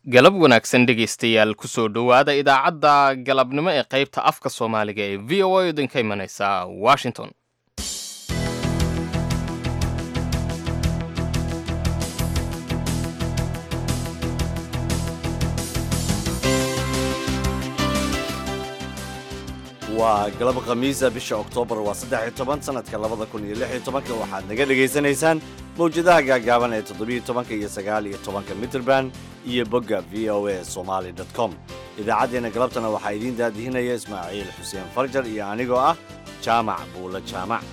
galab wanaagsan dhegaystayaal kusoo dhowaada idaacadda galabnimo ee qaybta afka soomaaliga ee v o a idinka imanaysa washington waa galab khamiisa bisha oktoobar waa saddex iyo toban sanadka labada kun iyo lix iyo tobanka waxaad naga dhegaysanaysaan mawjadaha gaagaaban ee toddobiyo tobanka iyo sagaal iyo tobanka mitrband iyo bogga v o a somaali dot com idaacaddeenna galabtana waxaa idiin daadihinaya ismaaciil xuseen farjar iyo anigoo ah jaamac buulo jaamac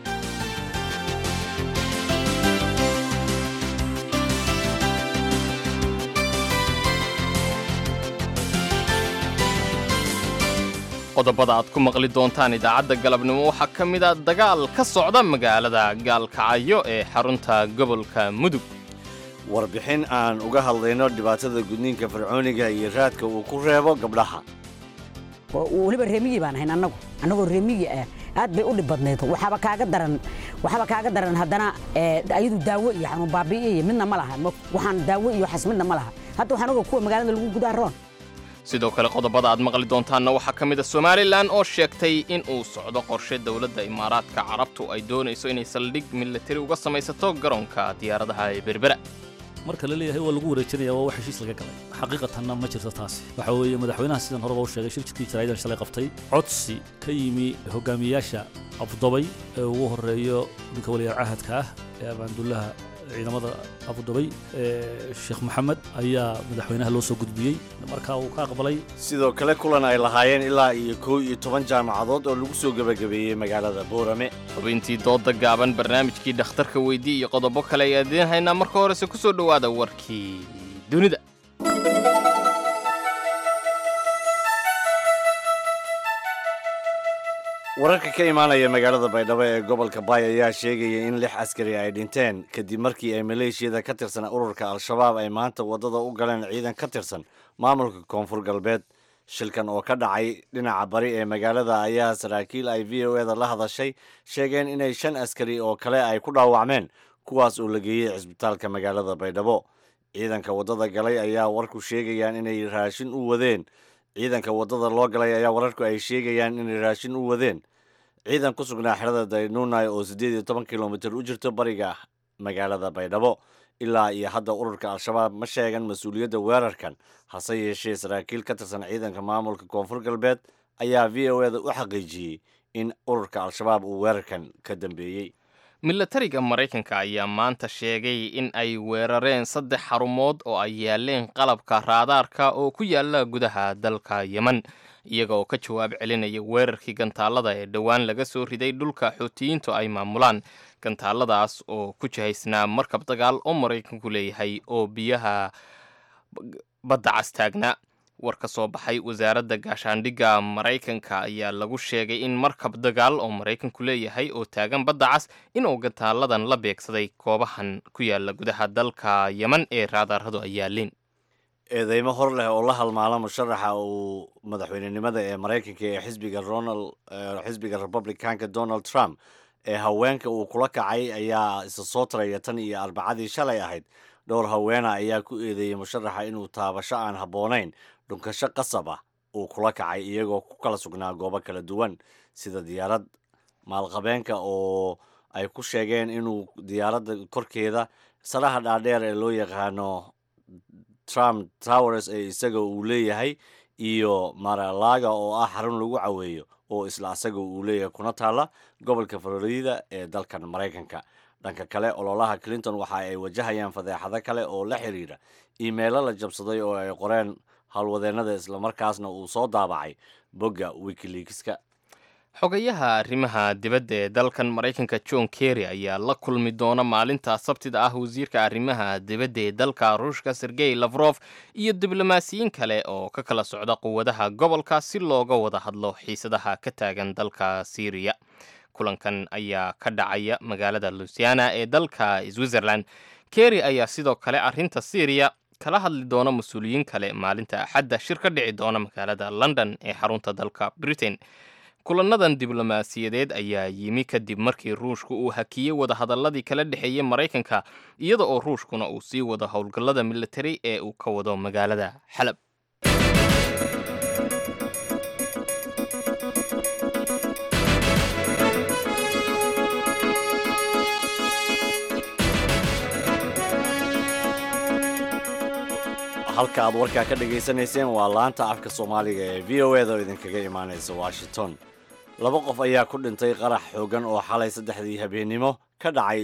qodobada aad ku maqli doontaan idaacadda galabnimo waxaa ka mid a dagaal ka socda magaalada gaalkacyo ee xarunta gobolka mudug warbixin aan uga hadlayno dhibaatada gudniinka fircooniga iyo raadka uu ku reebo gabdhaha weliba reemigii baan ahayn annagu annagoo reemigii ah aad bay u dhib badnayd waxaaba kaaga daran waxaaba kaaga daran haddana ayadu daawo iyo xanuun baabi'iyo iyo midna ma laha waxaan daawo iyo waxaas midna ma laha hadda waxaan oga kuwa magaalada lagu gudaa roon sidoo kale qodobada aad maqli doontaanna waxaa ka mid a somalilan oo sheegtay in uu socdo qorshe dowladda imaaraadka carabtu ay doonayso inay saldhig milatari uga samaysato garoonka diyaaradaha ee berbera marka la leeyahay waa lagu wareejinaya waa wax heshiis laga galay xaqiiqatanna ma jirto taasi waxa weeye madaxweynaha sidan horeba u sheegay shir jidkii jaraa'idan shalay qabtay codsi ka yimi hogaamiyayaasha abudabay ee ugu horeeyo ninka waliyaal cahadka ah ee abaandullaha ciidamada abudabay ee sheekh maxamed ayaa madaxweynaha loo soo gudbiyey markaa uu ka aqbalay sidoo kale kulan ay lahaayeen ilaa iyo kow iyo toban jaamacadood oo lagu soo gebagabeeyey magaalada boorame xubintii dooda gaaban barnaamijkii dhakhtarka weydii iyo qodobo kale ayaa idiin haynaa marka horese ku soo dhowaada warkii dunida wararka ka imaanaya magaalada baydhabo ee gobolka baay ayaa sheegaya in lix askari ay dhinteen kadib markii ay maleeshiyada ka tirsan ururka al-shabaab ay maanta waddada u galeen ciidan ka tirsan maamulka koonfur galbeed shilkan oo ka dhacay dhinaca bari ee magaalada ayaa saraakiil ay v o eda la hadashay sheegeen inay shan askari oo kale ay ku dhaawacmeen kuwaas oo la geeyey cisbitaalka magaalada baydhabo ciidanka waddada galay ayaa warku sheegayaan inay raashin u wadeen ciidanka waddada loo galay ayaa wararku ay sheegayaan inay raashin u wadeen ciidan ku sugnaa xerada daynunai oo siddeed iyo toban kilomitir u jirto bariga magaalada baydhabo ilaa iyo hadda ururka al-shabaab ma sheegan mas-uuliyadda weerarkan hase yeeshee saraakiil ka tirsan ciidanka maamulka koonfur galbeed ayaa v o eda u xaqiijiyey in ururka al-shabaab uu weerarkan ka dambeeyey milatariga maraykanka ayaa maanta sheegay in ay weerareen saddex xarumood oo ay yaaleen qalabka raadaarka oo ku yaala gudaha dalka yemen iyaga oo ka jawaab celinaya weerarkii gantaalada ee dhowaan laga soo riday dhulka xuutiyiintu ay maamulaan gantaaladaas oo ku jihaysnaa markab dagaal oo maraykanku leeyahay oo biyaha badda cas taagnaa war ka soo baxay wasaaradda gaashaandhigga maraykanka ayaa lagu sheegay in markab dagaal oo maraykanku leeyahay oo taagan badda cas inuu gantaaladan la beegsaday goobahan ku yaala gudaha dalka yemen ee raadaaradu ay yaaleen eedeymo hor leh oo la halmaala musharaxa uu madaxweynenimada ee maraykanka ee xisbiga ronald xisbiga republicanka donald trump ee haweenka uu kula kacay ayaa isa soo taraya tan iyo arbacadii shalay ahayd dhowr haweena ayaa ku eedeeyey musharaxa inuu taabasho aan habboonayn dhunkasho qasab ah uu kula kacay iyagoo ku kala sugnaa goobo kala duwan sida diyaarad maalqabeenka oo ay ku sheegeen inuu diyaaradda korkeeda saraha dhaadheer ee loo yaqaano trump towers ee isaga uu leeyahay iyo maralaga oo ah xarun lagu caweeyo oo isla asaga uu leeyahay kuna taalla gobolka florida ee dalkan maraykanka dhanka kale ololaha clinton waxa ay wajahayaan fadeexado kale oo la xiriira iimeelo la jabsaday oo ay qoreen howlwadeennada islamarkaasna uu soo daabacay bogga wikileakska xogayaha arrimaha dibadda ee dalkan maraykanka john kerry ayaa la kulmi doona maalinta sabtida ah wasiirka arrimaha dibadda ee dalka ruushka sergey lafrof iyo diblomaasiyiin kale oo ka kala socda quwadaha gobolka si looga wada hadlo xiisadaha ka taagan dalka syriya kulankan ayaa ka dhacaya magaalada lusiana ee dalka switzerland kerry ayaa sidoo kale arrinta syriya kala hadli doona mas-uuliyiin kale maalinta axadda shir ka dhici doona magaalada london ee xarunta dalka britain kulannadan diblomaasiyadeed ayaa yimi kadib markii ruushku uu hakiyey wadahadalladii kala dhexeeyey maraykanka iyada oo ruushkuna uu sii wado howlgallada militari ee uu ka wado magaalada xalab halka aad warkaa ka dhagaysanayseen waa laanta afka soomaaliga ee v o eda oo idinkaga imaanaysa washington laba qof ayaa ku dhintay qarax xoogan oo xalay saddexdii habeennimo ka dhacay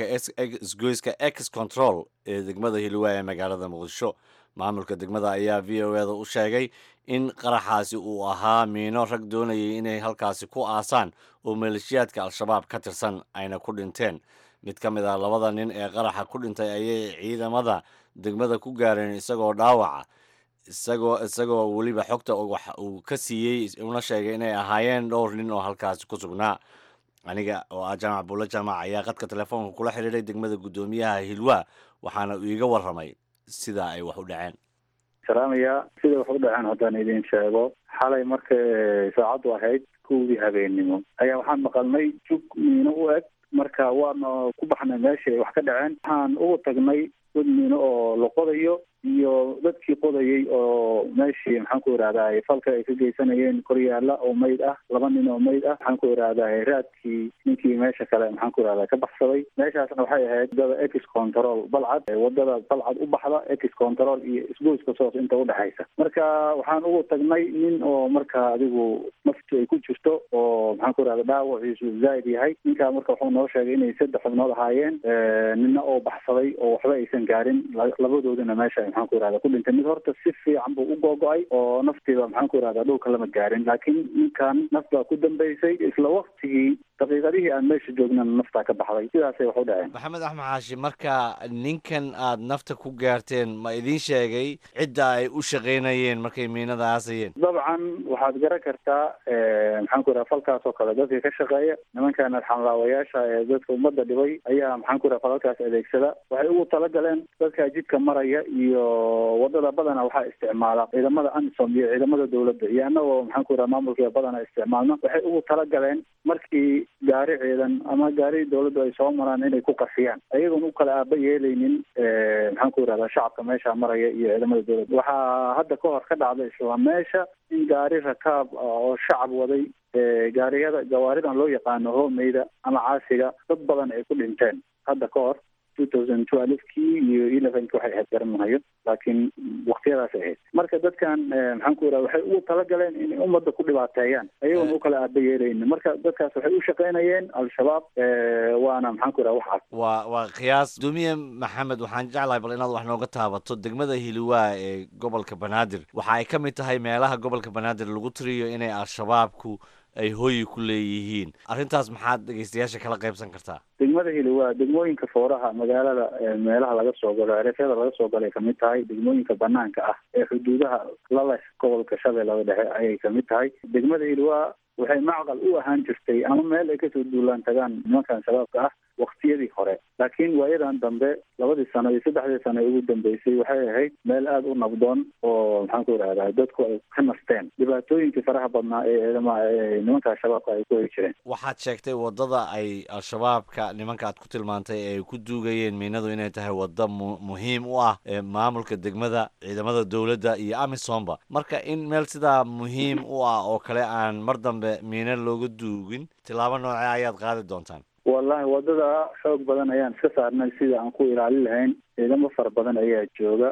isgoyska ex control ee degmada hilwaa ee magaalada muqdisho maamulka degmada ayaa v o eda u sheegay in qaraxaasi uu ahaa miino rag doonayay inay halkaasi ku aasaan oo maleeshiyaadka al-shabaab ka tirsan ayna ku dhinteen mid ka mid ah labada nin ee qaraxa ku dhintay ayay ciidamada degmada ku gaareen isagoo dhaawaca isagoo isagoo weliba xogta wax uu ka siiyey una sheegay inay ahaayeen dhowr nin oo halkaasi ku sugnaa aniga oo ah jaamac buulle jaamac ayaa qadka telefoonka kula xidhiiray degmada guddoomiyaha hilwaa waxaana uu iiga warramay sida ay wax u dhaceen salaamaya sida wax u dhaceen haddaan idin sheego xalay markay saacaddu ahayd kowdii habeennimo ayaa waxaan maqalnay jug miino u eg marka waana ku baxnay meeshay wax ka dhaceen waxaan ugu tagnay dad miino oo la qodayo iyo dadkii qodayay oo meeshii maxaan ku irahdaa falka ay ka geysanayeen koryaala oo mayd ah laba nin oo mayd ah maxaan ku irahdaa raadkii ninkii meesha kale maxaan ku irahdaa ka baxsaday meeshaasna waxay ahayd wadada ex control balcad wadada balcad u baxda ex control iyo isgoyska soos inta udhexaysa marka waxaan ugu tagnay nin oo marka adigu naftu ay ku jirto oo maxaan ku irahda dhaawaciisu zaaid yahay ninkaa marka wuxuu noo sheegay inay saddex xubnood ahaayeen nina oo baxsaday oo waxba aysan gaarin labadoodana meesha maxaan ku irahda ku dhintay mid horta si fiican buu u googo-ay oo naftiiba maxaan ku irahdaa dhulka lama gaarin laakiin ninkan naf baa ku dambeysay isla waktigii daqiiqadihii aan meesha joognana naftaa ka baxday sidaasay wax u dhaceen maxamed axmed xaashi marka ninkan aad nafta ku gaarteen ma idiin sheegay cidda ay u shaqaynayeen markay miinada aasayeen dabcan waxaad garan kartaa maxaan ku irahda falkaas oo kale dadka ka shaqeeya nimankan xamlaawayaasha ee dadka ummadda dhibay ayaa maxaan ku irahda falalkaas adeegsada waxay ugu talagaleen dadka jidka maraya iyo wadada badana waxaa isticmaala ciidamada amisom iyo ciidamada dowladda iyo annagoo maxaan ku irahda maamulka badana isticmaalno waxay ugu talagaleen markii gaari ciidan ama gaari dowladdu ay soo maraan inay ku qasiyaan ayagoon u kala aaba yeelaynin maxaan ku irahdaa shacabka meesha maraya iyo ciidamada dowladda waxaa hadda ka hor ka dhacday isla meesha in gaari rakaab oo shacab waday gaariyada gawaaridan loo yaqaano hoomeyda ama caasiga dad badan ay ku dhinteen hadda ka hor two thousand twelvekii iyo elevenki waxay ahayd garanahayo laakiin waktiyadaas ay ahayd marka dadkan maxaan ku irahda waxay ugu talagaleen inay ummadda ku dhibaateeyaan ayagoon u kala aaba yeelaynin marka dadkaas waxay u shaqaynayeen al-shabaab waana maxaan ku irahda waxaas waa waa qiyaas guddoomiye maxamed waxaan jeclahay bal inaad wax nooga taabato degmada hiliwaa ee gobolka banaadir waxa ay ka mid tahay meelaha gobolka banaadir lagu tiriyo inay al-shabaabku ay hooyi ku leeyihiin arrintaas maxaad dhegeystayaasha kala qaybsan kartaa degmada hili waa degmooyinka fooraha magaalada meelaha laga soo galo erefyada laga soo galay kamid tahay degmooyinka banaanka ah ee xuduudaha lala gobolka shabeellada dhexe ayay kamid tahay degmada hili waa waxay macqal u ahaan jirtay ama meel ay kasoo duulaan tagaan nimankan shabaabka ah waktiyadii hore laakiin waayadan dambe labadii sano iyo saddexdii sano ee ugu dambeysay waxay ahayd meel aada u nabdoon oo maxaan ku irahdaa dadku ay ka nasteen dhibaatooyinkii faraha badnaa ee ciidama nimanka shabaabka ay ku heli jireen waxaad sheegtay waddada ay al-shabaabka nimanka aad ku tilmaantay ee ay ku duugayeen miinadu inay tahay wadda mu muhiim u ah ee maamulka degmada ciidamada dowladda iyo amisomba marka in meel sidaa muhiim u ah oo kale aan mar dambe miino looga duugin tilaabo noocee ayaad qaadi doontaan wallahi wadada xoog badan ayaan iska saarnay sida aan ku ilaalin lahayn ciidamo fara badan ayaa jooga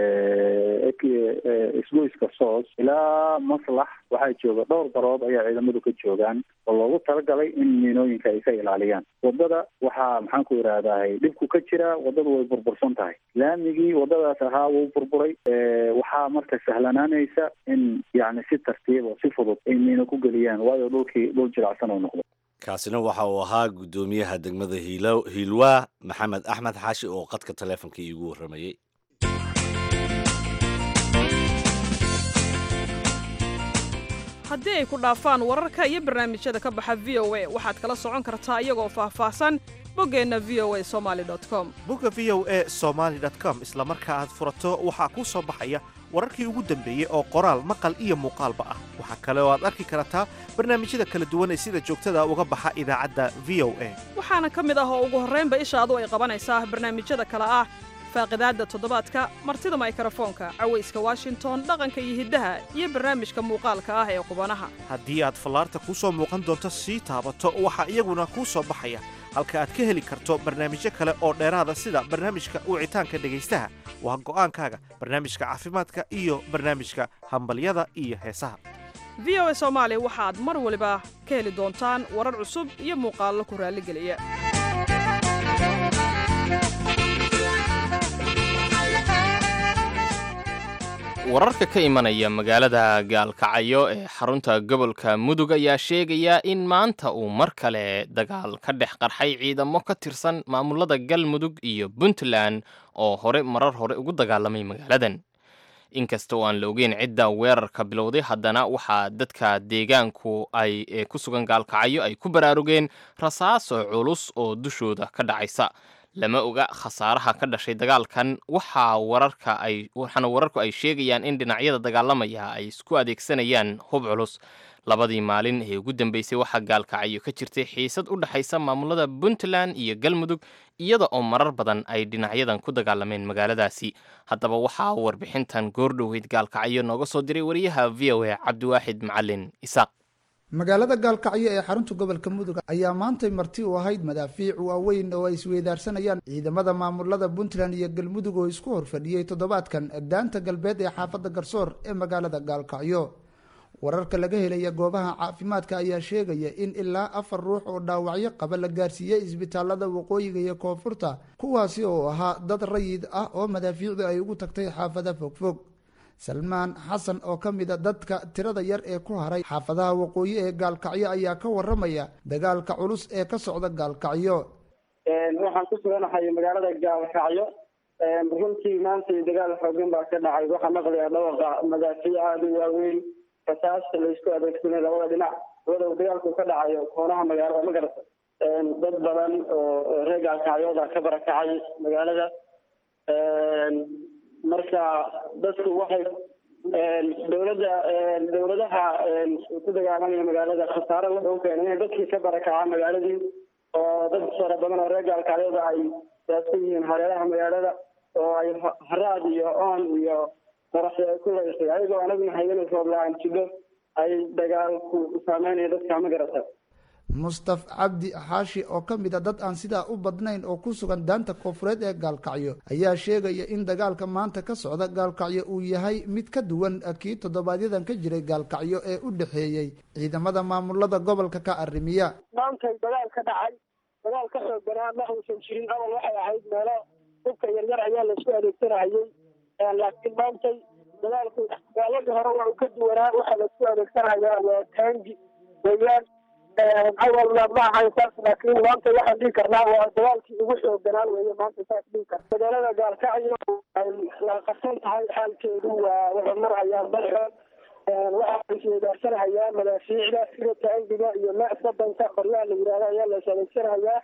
isgoyska soos ilaa maslax waxaa jooga dhowr barood ayaa ciidamadu ka joogaan oo loogu talagalay in miinooyinka ay ka ilaaliyaan wadada waxaa maxaan ku irahdahay dhibku ka jira wadadu way burbursan tahay laamigii wadadaas ahaa wuu burburay waxaa marka sahlanaanaysa in yani si tartiib oo si fudud ay miino ku geliyaan waayo dhulkii dhul jilacsan oo noqdo kaasina waxa uu ahaa guddoomiyaha degmada hiilo hiilwaa maxamed axmed xaashi oo qadka taleefonka iigu warramayey haddii ay ku dhaafaan wararka iyo barnaamijyada ka baxa v o a waxaad kala socon kartaa iyagoo faahfaahsan boggeenna v o a somali com bogga v o e somaali com isla marka aad furato waxaa kuu soo baxaya wararkii ugu dambeeyey oo qoraal maqal iyo muuqaalba ah waxaa kale oo aad arki kartaa barnaamijyada kala duwan ee sida joogtada uga baxa idaacadda v o a waxaana ka mid ah oo ugu horraynba ishaadu ay qabanaysaa barnaamijyada kale ah faaqidaadda toddobaadka martida maykarafoonka cawayska washington dhaqanka iyo hiddaha iyo barnaamijka muuqaalka ah ee qubanaha haddii aad fallaarta kuu soo muuqan doonto sii taabato waxaa iyaguna kuu soo baxaya halka aad ka heli karto barnaamijyo kale oo dheeraada sida barnaamijka wicitaanka dhegaystaha waa go'aankaaga barnaamijka caafimaadka iyo barnaamijka hambalyada iyo heesaha v o a soomaali waxaad mar waliba ka heli doontaan warar cusub iyo muuqaallo ku raalligeliya wararka ka imanaya magaalada gaalkacyo ee xarunta gobolka mudug ayaa sheegaya in maanta uu mar kale dagaal ka dhex qarxay ciidamo ka tirsan maamulada galmudug iyo puntland oo hore marar hore ugu dagaalamay magaaladan inkasta oo aan la ogeyn cidda weerarka bilowday haddana waxaa dadka deegaanku ay ee ku sugan gaalkacyo ay ku baraarugeen rasaaso culus oo dushooda ka dhacaysa lama oga khasaaraha ka dhashay dagaalkan waxaa wararka ay waxaana wararku ay sheegayaan in dhinacyada dagaalamaya ay isku adeegsanayaan hub culus labadii maalin ee ugu dambeysay waxaa gaalkacyo ka jirtay xiisad u dhexaysa maamulada puntland iyo galmudug iyada oo marar badan ay dhinacyadan ku dagaalameen magaaladaasi haddaba waxaa warbixintan goordhoweyd gaalkacyo nooga soo diray wariyaha v o a cabdiwaaxid macalin isaaq magaalada gaalkacyo ee xarunta gobolka mudug ayaa maantay marti u ahayd madaafiic waaweyn oo ay isweydaarsanayaan ciidamada maamulada puntland iyo galmudug oo isku horfadhiyey toddobaadkan daanta galbeed ee xaafadda garsoor ee magaalada gaalkacyo wararka laga helaya goobaha caafimaadka ayaa sheegaya in ilaa afar ruux oo dhaawacyo qaba la gaarsiiyey isbitaalada waqooyiga iyo koonfurta kuwaasi oo ahaa dad rayid ah oo madaafiicdu ay ugu tagtay xaafada fogfog salmaan xasan oo ka mid a dadka tirada yar ee ku haray xaafadaha waqooyi ee gaalkacyo ayaa ka waramaya dagaalka culus ee ka socda gaalkacyo waxaan ku suganahay magaalada gaalkacyo runtii maanta dagaal xoogan baa ka dhacay waxaa maqlaya dhawaqa madaafiic aada u waaweyn rasaasta laysku adeegsanay labada dhinac walow dagaalku ka dhacayo koonaha magaalada magarata dad badan oo reer gaalkacyooda ka barakacay magaalada marka dadku waxay dowladda dowladaha ku dagaalamaya magaalada khasaare wuxuu u keenay inay dadkii ka barakacaa magaaladii oo dad fara badan oo reer gaalkacyooda ay saasku yihiin hareeraha magaalada oo ay haraad iyo oon iyo qorax ku laysay ayagoo anaguna hayana roob la-aan jidho ay dagaalku saameynayo dadka ma garata mustaf cabdi xaashi oo ka mid a dad aan sidaa u badnayn oo ku sugan daanta koonfureed ee gaalkacyo ayaa sheegaya in dagaalka maanta ka socda gaalkacyo uu yahay mid ka duwan kii toddobaadyadaan ka jiray gaalkacyo ee u dhexeeyey ciidamada maamulada gobolka ka arrimiya maantay dagaal ka dhacay dagaal ka xoog banaa ma uusan jirin awal waxay ahayd meelo hubka yaryar ayaa laisku adeegsanahayey laakiin maantay dagaalku gaaladii hore waa uu ka duwanaa waxaa laisku adeegsanayaa waa taangi weyaan awalna ma ahayn saas laakiin maanta waxaan dhihi karnaa waa dagaalkii ugu xoogganaan weeye maanta saas dhihi kar magaalada gaalkacyo ay la qarsan tahay xaalkeedu waa waxay marhayaan balxood waxaa isweydaarsanhayaa madaafiicda sida taangiga iyo maac badanka qoryaha la yidhahdo ayaa la is adeegsanayaa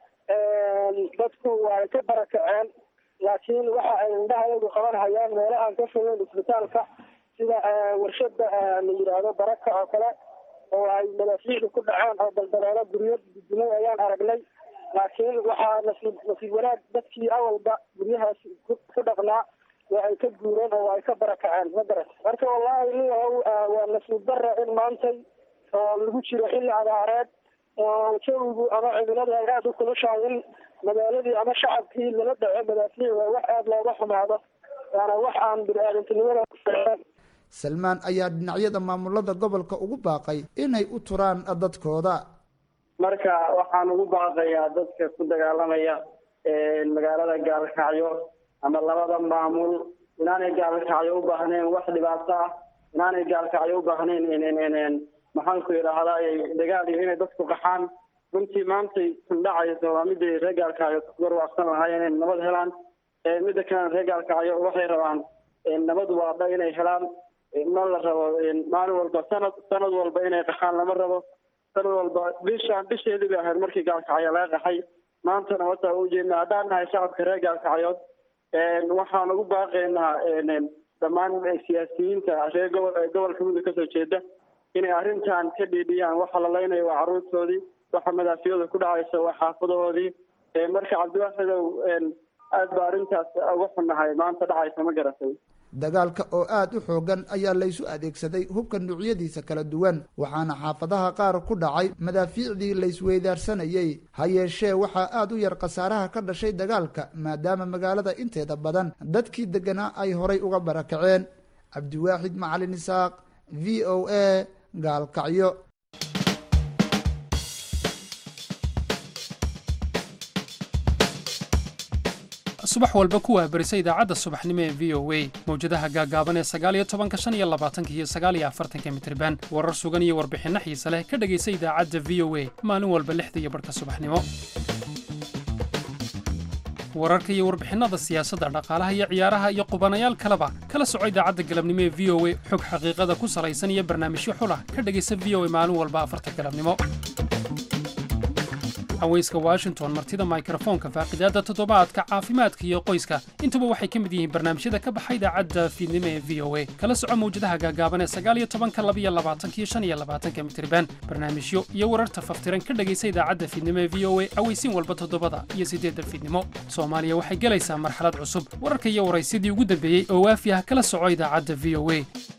dadku waa ka barakaceen laakiin waxa ay indhahayagu qabanhayaan meelo aan ka fogeyn isbitaalka sida warshada la yidhaahdo baraka oo kale oo ay madaafiicdu ku dhaceen oo daldaloolo guryo dudumay ayaan aragnay laakiin waxaa nasiib nasiib wanaag dadkii awalba guryahaas ku dhaqnaa waa ay ka guureen oo ay ka barakaceen ma garat marka wallahi niyahow waa nasiib dara in maantay oo lagu jiro xilli abaareed oo jawigu ama cimiladu ay aada u kulushahay in magaaladii ama shacabkii lala dhaco madaafiic waa wax aada looga xumaado waana wax aan bini-aadantinimada salmaan ayaa dhinacyada maamulada gobolka ugu baaqay inay u turaan dadkooda marka waxaan ugu baaqayaa dadka ku dagaalamaya magaalada gaalkacyo ama labada maamul inaanay gaalkacyo u baahnayn wax dhibaato ah inaanay gaalkacyo u baahnayn maxaanku yidhaahdaa dagaal iyo inay dadku qaxaan runtii maantay kundhacayso waa miday reer gaalkacyo warwaaqsan lahaayeen inay nabad helaan midda kalena reer gaalkacyo waxay rabaan nabad waadha inay helaan ma la rabo maalin walba sanad sanad walba inay qaxaan lama rabo sanad walba bishaan bisheedii bay ahayd markii gaalkacyo laga qaxay maantana wataa u jeedna haddaan nahay shacabka reer gaalkacyood waxaan ugu baaqaynaa dhammaan siyaasiyiinta reer gobol gobolka mudug kasoo jeeda inay arrintan ka dhiidhiyaan waxa la leynayo waa carruurtoodii waxa madaafiyada ku dhacaysa waa xaafadahoodii marka cabdiwaaxidow aad ba arrintaas uga xunnahay maanta dhacaysa ma garatay dagaalka oo aada u xoogan ayaa laysu adeegsaday hubka nuucyadiisa kala duwan waxaana xaafadaha qaar ku dhacay madaafiicdii laysweydaarsanayey ha yeeshee waxaa aada u yar khasaaraha ka dhashay dagaalka maadaama magaalada inteeda badan dadkii degganaa ay horay uga barakaceen cabdiwaaxid macalin isaaq v o a gaalkacyo subax walba ku waabarisa idaacadda subaxnimo ee v o a mawjadaha gaaggaaban ee sagaaliyo tobanka shan iyo labaatanka iyo sagaaliyo afartanka mitriban warar sugan iyo warbixinno xiise leh ka dhegaysa idaacadda v o a maalin walba lixda iyo barhka subaxnimo wararka iyo warbixinnada siyaasadda dhaqaalaha iyo ciyaaraha iyo qubanayaal kaleba kala soco idaacadda galabnimo ee v o a xog xaqiiqada ku salaysan iyo barnaamijyo xulah ka dhegaysa v o a maalin walba afarta galabnimo haweyska washington martida mikrofoonka faaqidaadda toddobaadka caafimaadka iyo qoyska intuba waxay ka mid yihiin barnaamijyada ka baxa idaacadda fiidnimo ee v o a kala soco mawjadaha gaagaaban ee sagaaliyo tobanka labiyo labaatankiyo shan iyo labaatanka mitriban barnaamijyo iyo wararta faftiran ka dhegaysa idaacadda fiidnimo ee v o a aweysiin walba toddobada iyo siddeedda fiidnimo soomaaliya waxay gelaysaa marxalad cusub wararka iyo waraysyadii ugu dambeeyey oo waafi ah kala soco idaacadda v o a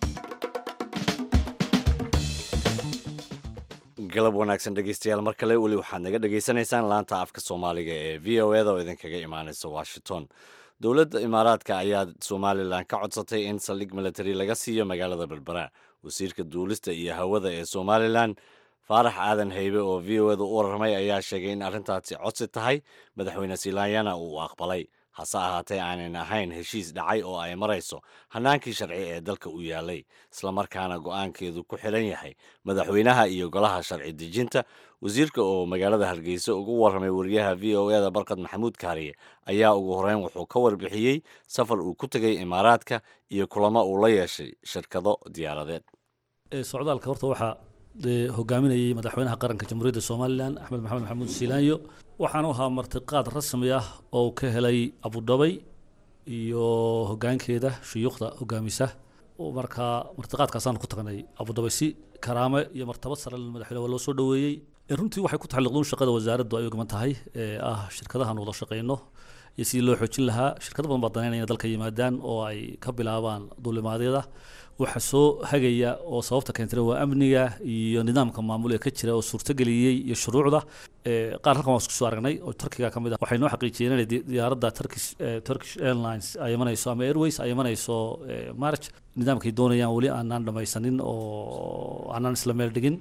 galab wanaagsan dhegeystayaal mar kale weli waxaad naga dhegaysanaysaan laanta afka soomaaliga ee v o eda oo idinkaga imaanaysa washington dowladda imaaraadka ayaa somalilan ka codsatay in saldhig military laga siiyo magaalada berbera wasiirka duulista iyo hawada ee somalilan faarax aadan haybe oo v o eda u warramay ayaa sheegay in arrintaasi codsi tahay madaxweyne silaanyana uu aqbalay hase ahaatee aanan ahayn heshiis dhacay oo ay marayso hannaankii sharci ee dalka u yaalay islamarkaana go'aankeedu ku xiran yahay madaxweynaha iyo golaha sharci dejinta wasiirka oo magaalada hargeysa ugu warramay wariyaha v o eda barkad maxamuud kaariye ayaa ugu horreyn wuxuu ka warbixiyey safar uu ku tegay imaaraadka iyo kulamo uu la yeeshay shirkado diyaaradeed socdaalka horta waxaa hogaaminayay madaxweynaha qaranka jamhuuriyadda somalilan axmed maxamed maxamuud siilaanyo waxaanu ahaa martiqaad rasmi ah oo ka helay abudhabay iyo hogaankeeda shuyuukhda hogaamisa markaa martiqaadkaasaan ku tagnay abudhabay si karaame iyo martabad sare madaxweyne waa loo soo dhoweeyey runtii waxay ku taxalliqduun shaqada wasaaraddu ay ogman tahay ee ah shirkadahan wada shaqayno iyo sidii loo xoojin lahaa shirkado badan baa danaynaya dalka yimaadaan oo ay ka bilaabaan duulimaadyada waxa soo hagaya oo sababta keentay waa amniga iyo nidaamka maamul ee ka jira oo suurtageliyey iyo shuruucda qaar halkan waan isku soo aragnay oo turkiga ka mid ah waxay noo xaqiijiyeen inay diyaaradda turkish turkish airlines ay imanayso ama airways ay imanayso march nidaamkay doonayaan weli aanaan dhamaysanin oo aanaan isla meel dhigin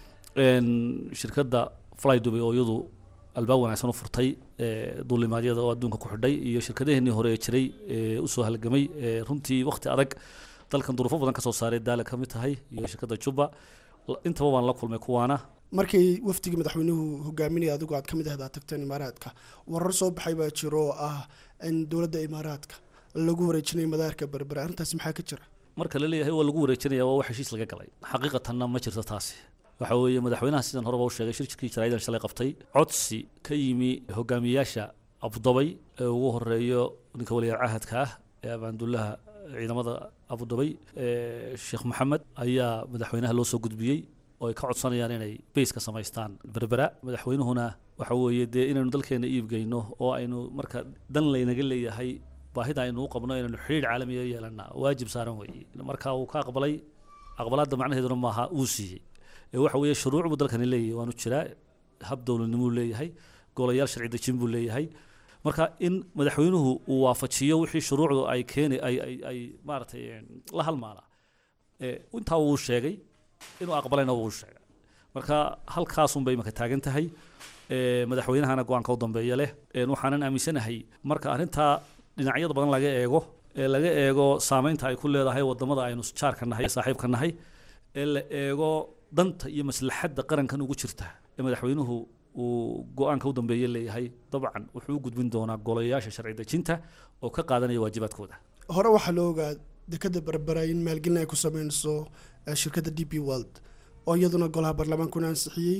shirkadda fly dubai oo iyadu albaab wanaagsan u furtay duulimaadyada oo adduunka ku xidhay iyo shirkadaheenii hore ee jiray ee usoo halgamay runtii waqti adag dalkan duruufo badan ka soo saaray daala ka mid tahay iyo shirkadda juba intaba waan la kulmay kuwaana markay wafdigii madaxweynuhu hogaaminaya adigu aad ka mid ahdaa tagteen imaaraadka warar soo baxay baa jiro oo ah in dowladda imaaraadka lagu wareejinayo madaarka berbera arrintaasi maxaa ka jira marka la leeyahay waa lagu wareejinaya waa wax heshiis laga galay xaqiiqatanna ma jirto taasi waxa weeye madaxweynaha sidan horeba u sheegay shirkii jaraa'idan shalay qabtay codsi ka yimi hogaamiyaasha abudabay ee ugu horeeyo ninka waliyaal cahadka ah ee abaandullaha ciidamada abudabay sheekh maxamed ayaa madaxweynaha loo soo gudbiyey oo ay ka codsanayaan inay bays ka samaystaan berbera madaxweynuhuna waxa weeye dee inaynu dalkeena iibgeyno oo aynu marka dan laynaga leeyahay baahida aynu u qabno inaynu xidhiir caalamiya yeelana waajib saaran weeye marka uu ka aqbalay aqbalaadda macnaheeduna maaha uu siiyey ee waxa weeye shuruuc buu dalkani leeyahay waanu jiraa hab dowladnimuu leeyahay golayaal sharci dejin buu leeyahay marka in madaxweynuhu uu waafajiyo wixii shuruucdu ay keeni ay ay ay maaragtay la halmaana intaa wuu sheegay inuu aqbalayna wuu sheegay marka halkaasun bay imaka taagan tahay madaxweynahana go-aanka u dambeeya leh waxaanan aaminsanahay marka arrintaa dhinacyada badan laga eego ee laga eego saameynta ay ku leedahay wadamada aynu jaarka nahay saaxiibka nahay ee la eego danta iyo maslaxadda qarankan ugu jirta ee madaxweynuhu uu go-aanka u dambeeye leeyahay dabcan wuxuu u gudbin doonaa golayaasha sharci dejinta oo ka qaadanaya waajibaadkooda hore waxaa la ogaa dekada berbera in maalgelin ay ku sameynayso shirkadda d p world oo iyaduna golaha baarlamaankuna ansixiyey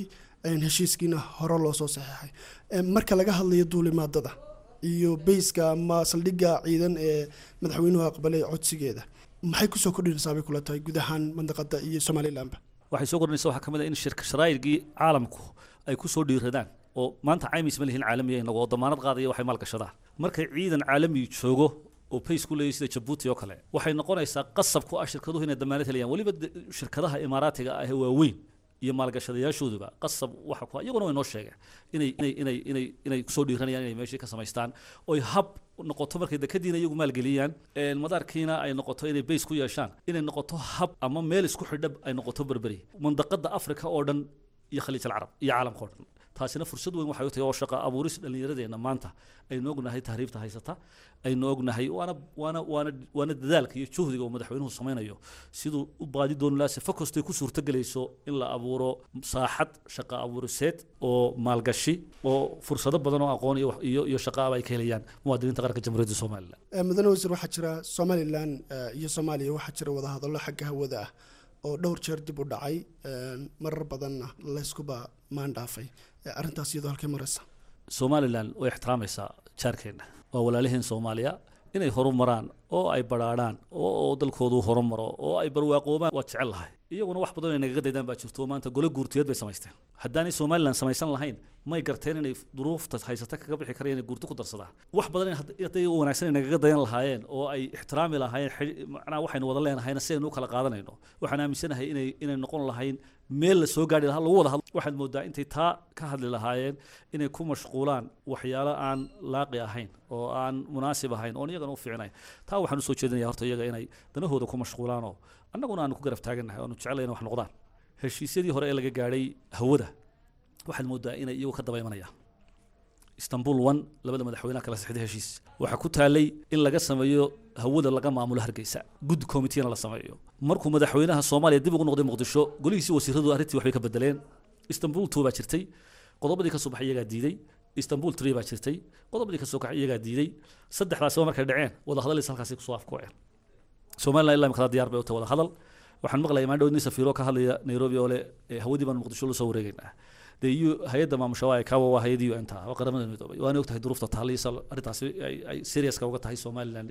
heshiiskiina hore loo soo saxeexay marka laga hadlayo duulimaadada iyo beyska ama saldhigga ciidan ee madaxweynuhu aqbalay codsigeeda maxay kusoo kordhinaysaa bay kula tahay guud ahaan mandaqada iyo somalilanba waxay soo kordhinaysa waxaa ka mid ah in shirka sharaa'irgii caalamku ay ku soo dhiiradaan oo maanta caymis ma lihin caalamiya inagu oo damaanad qaadaya waxay maalgashadaan markay ciidan caalami joogo oo bays ku leeyahy sida jabuuti oo kale waxay noqonaysaa qasab ku ah shirkaduhu inay damaanad helayaan weliba shirkadaha imaaraatiga ah ee waaweyn iyo maalgashadayaashooduba qasab waxa ku iyaguna way noo sheegeen inay inay inay inay inay kusoo dhiiranayaan inay meeshii ka samaystaan oy hab noqoto markay dekadiina iyagu maalgeliyaan madaarkiina ay noqoto inay bays ku yeeshaan inay noqoto hab ama meel isku xidhab ay noqoto berberi mandaqada africa oo dhan iyo khaliij alcarab iyo caalamka oo dhan taasina fursad weyn waxay u tahay oo shaqa abuuris dhallinyaradeenna maanta aynu ognahay tahriibta haysata aynu ognahay waana waana waana waana dadaalka iyo juhdiga uu madaxweynuhu samaynayo siduu u baadi dooni lahaa sifa kastay ku suurtagelayso in la abuuro saaxad shaqa abuuriseed oo maalgashi oo fursado badan oo aqoon iyo iyo iyo shaqaaba ay ka helayaan muwaadiniinta qaranka jamhuuriyadda somalilan mudane wasiir waxaa jira somalilan iyo soomaaliya waxaa jira wadahadallo xagga hawada ah oo dhowr jeer dib u dhacay marar badanna layskuba maandhaafay arrintaas iyadoo halkay maraysa somalilan way ixtiraamaysaa jaarkeenna waa walaaliheen soomaaliya inay horumaraan oo ay badhaadhaan oo dalkoodu horumaro oo ay barwaaqoobaan waa jecel lahay iyaguna wax badan ay nagaga daydaan baa jirto maanta gole guurtiyeed bay samaysteen haddaanay somalilan samaysan lahayn may garteen inay duruufta haysata kaga bixi karayaan inay guurto ku darsadaan wax badan hadday u wanaagsan ay nagaga dayan lahaayeen oo ay ixtiraami lahaayeen macnaha waxaynu wada leenahayna si aynu u kala qaadanayno waxaan aaminsanahay inay inay noqon lahayn meel la soo gaari lahaa lagu wada hadlo waxaad moodaa intay taa ka hadli lahaayeen inay ku mashquulaan waxyaalo aan laaqi ahayn oo aan munaasib ahayn oon iyagana u fiicnayn taa waxaan usoo jeedinaya horta iyaga inay danahooda ku mashquulaanoo annaguna aanu ku garab taagannahay oanu jeclay in wax noqdaan heshiisyadii hore ee laga gaadhay hawada waxaad moodaa inay iyagu ka daba imanayaan istanbul one labada madaxweynaha kala sixday heshiis waxaa ku taalay in laga sameeyo hawada laga maamulo hargeysa gud committeena la sameeyo markuu madaxweynaha soomaaliya dib ugu noqday muqdisho golihiisii wasiiradu arrintii waxbay ka bedeleen istanbul two baa jirtay qodobadii ka soo baxay iyagaa diiday istanbul three baa jirtay qodobadii ka soo kaxay iyagaa diiday saddexdaasiba markay dhaceen wada hadalays halkaasi kusoo afkuwaceen somaliland ilaa imikada diyaar bay u tahay wada hadal waxaan maqlayay maandhow nin safiiro ka hadlaya nairobi oo le hawadii baan muqdisho la soo wareegaynaa dee iyo hay-adda maamusha waa kawa waa hay-adii un ta waa qaramada midoobay waana ogtahay duruufta taaliisa arrintaasi ay seriouska uga tahay somaliland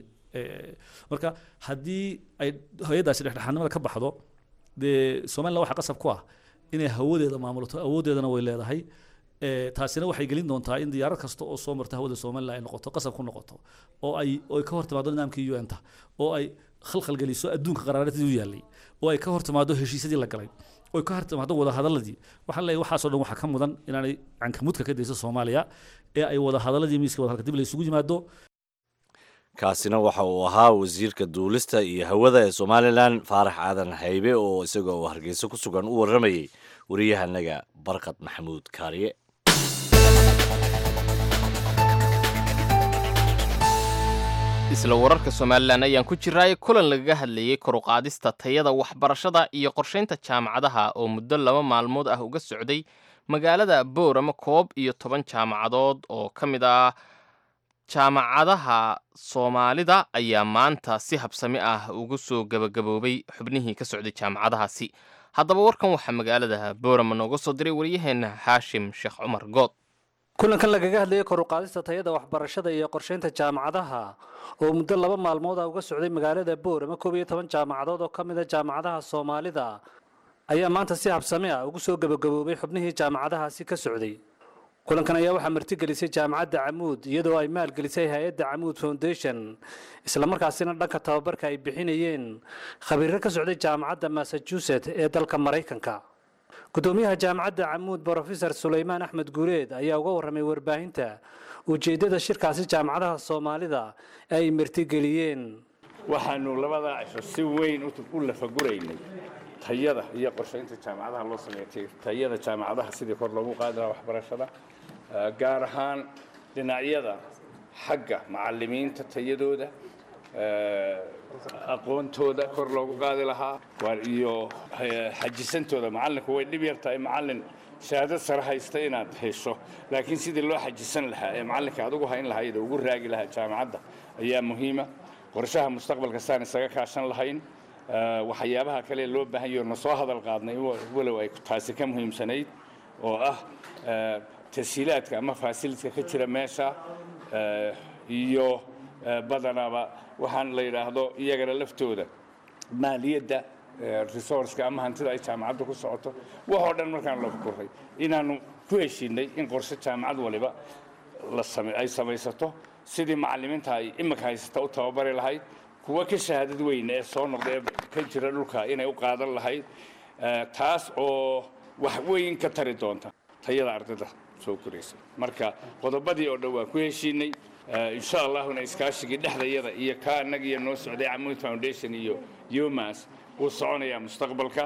marka haddii ay hay-addaasi dhexdhexaadnimada ka baxdo dee somaliland waxaa qasab ku ah inay hawadeeda maamulato awooddeedana way leedahay taasina waxay gelin doontaa in diyaarad kasta oo soo marta hawada somaliland ay noqoto qasab ku noqoto oo ay oo ay ka hor timaado nidaamkii un ta oo ay khalkhal geliso adduunka qaraaradii u yaallay oo ay ka hor timaado heshiisyadii la galay oo ay ka hor timaado wada hadaladii waxaan leeyahay waxaasoo dhan waxaa ka mudan inaanay cankamudka ka dayso soomaaliya ee ay wada hadaladii miiska wada halka dib la isugu yimaado kaasina waxa uu ahaa wasiirka duulista iyo hawada ee somalilan faarax aadan haybe oo isagoo uu hargeysa ku sugan u warramayey wariyahanaga barkad maxamuud kaariye isla wararka somalilan ayaan ku jiraay kulan lagaga hadlayey koruqaadista tayada waxbarashada iyo qorshaynta jaamacadaha oo muddo laba maalmood ah uga socday magaalada boorama koob iyo toban jaamacadood oo ka mid ah jaamacadaha soomaalida ayaa maanta si habsami ah ugu soo gebagaboobay xubnihii ka socday jaamacadahaasi haddaba warkan waxaa magaalada boorama nooga soo diray waryaheena xaashim sheekh cumar good kulankan lagaga hadlayay koruqaadista tayada waxbarashada iyo qorshaynta jaamacadaha oo muddo laba maalmood ah uga socday magaalada boorama koob iyo toban jaamacadood oo ka mid a jaamacadaha soomaalida ayaa maanta si habsami ah ugu soo gebagaboobay xubnihii jaamacadahaasi ka socday kulankan ayaa waxaa martigelisay jaamacadda camuud iyadoo ay maalgelisay hay-adda camuud foundation islamarkaasina dhanka tababarka ay bixinayeen khabiiro ka socday jaamacadda massachusetts ee dalka maraykanka gudoomiyaha jaamacadda camuud brofesor sulaymaan axmed guureed ayaa uga warramay warbaahinta ujeeddada shirkaasi jaamacadaha soomaalida ay martigeliyeen waxaanu labada cisho si weyn u lafaguraynay tayada iyo qorshaynta jaamacadaha loo sameeyay tayada jaamacadaha sidii kor loogu qaadi lahaa waxbarashada gaar ahaan dhinacyada xagga macalimiinta tayadooda aqoontooda kor loogu qaadi lahaa iyo xajisantooda macalinku way dhib yar tahay macalin shahaado sare haysta inaad hesho laakiin sidii loo xajisan lahaa ee macalinka adugu hayn lahayd oo ugu raagi lahaa jaamacadda ayaa muhiima qorshaha mustaqbalka saan isaga kaashan lahayn waxyaabaha kale loo baahan yaho na soo hadal qaadnay walow ay taasi ka muhiimsanayd oo ah eh, tashiilaadka ama fasilidka ka jira meesha eh, iyo eh, badanaba waxaan la yidhaahdo iyagana laftooda maaliyadda eh, resourceka ama hantida ay jaamacaddu ku socoto waxoo dhan markaan la fukuray inaannu ku heshiinay in qorshe jaamacad waliba la same- ay samaysato sidii macallimiinta ay imika haysata u tababari lahayd kuwa ka shahaadad weyn ee soo noqda ee ka jira dhulka inay u qaadan lahayd eh, taas oo wax weyn ka tari doonta tayada ardayda soo koraysa marka qodobadii oo dhan waa ku heshiinay Eh, insha allahuna iskaashigii dhexdayada iyo ka annagiiyo noo socday camuud foundation iyo umas wuu soconayaa mustaqbalka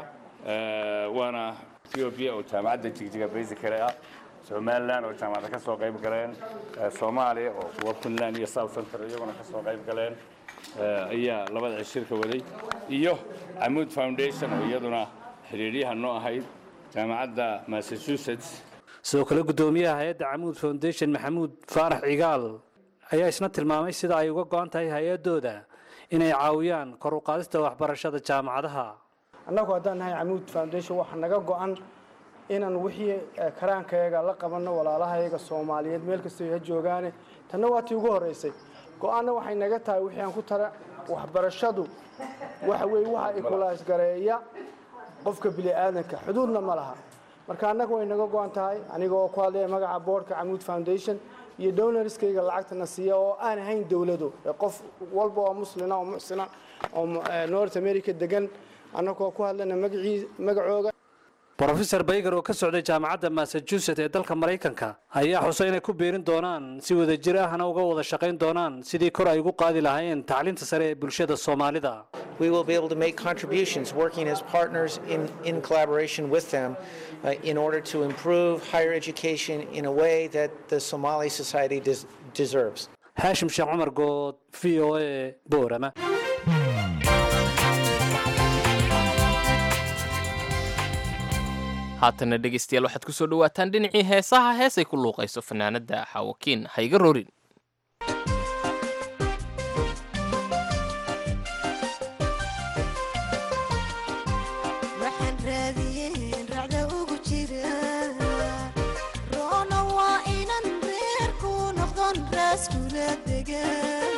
Eh, waana ethiopia oo jaamacadda jigjiga basically ah somaliland oo jaamacadda ka soo qayb galeen eh, soomaaliya oo kuwa puntland iyo south central iyaguna ka soo qayb galeen eh, ayaa labada cishirka waday iyo camuud foundation oo iyaduna xiriiryaha noo ahayd jaamacadda massachusetts sidoo kale guddoomiyaha hay-adda camuud foundation maxamuud faarax cigaal ayaa isna tilmaamay sida ay uga go-an tahay hay-adooda inay caawiyaan kor u qaadista waxbarashada jaamacadaha annagu haddaan nahay camuud foundation waxaa naga go-an inaan wixii eh, karaankayaga la qabanno walaalahayaga soomaaliyeed meel kastoo ha joogaane tanna waa tii ugu horreysay go-aanna waxay naga tahay wixii aan ku tara waxbarashadu waxa weeye waxa ikulaasgareeya qofka bini'aadanka xuduudna ma laha marka annaga way naga go-an tahay aniga oo ku hadlaya magaca boardka camuud foundation iyo donorskayga lacagtana siiya oo aan ahayn dowlado ee qof walba oo muslina oo muxsina oo eh, north america degan annagoo ku hadlana magacii magacooga brofesor bayger oo ka socday jaamacadda massachusetts ee dalka maraykanka ayaa xusay inay ku biirin doonaan si wadajir ahna uga wada shaqayn doonaan sidii kor ay ugu qaadi lahaayeen tacliinta sare ee bulshada soomaalida we will be able to make contributions working as partners in, in collaboration with them uh, in order to improve higher education in a way that the Somali society des- deserves. haashim sheekh cumar good v o a boorama haatana dhegaystayaal waxaad ku soo dhowaataan dhinacii heesaha heesay ku luuqayso fanaanadda xawakiin hayga rorin waxaan raadiyeen racda ugu jira roona waa inan reerku noqdon raaskula degan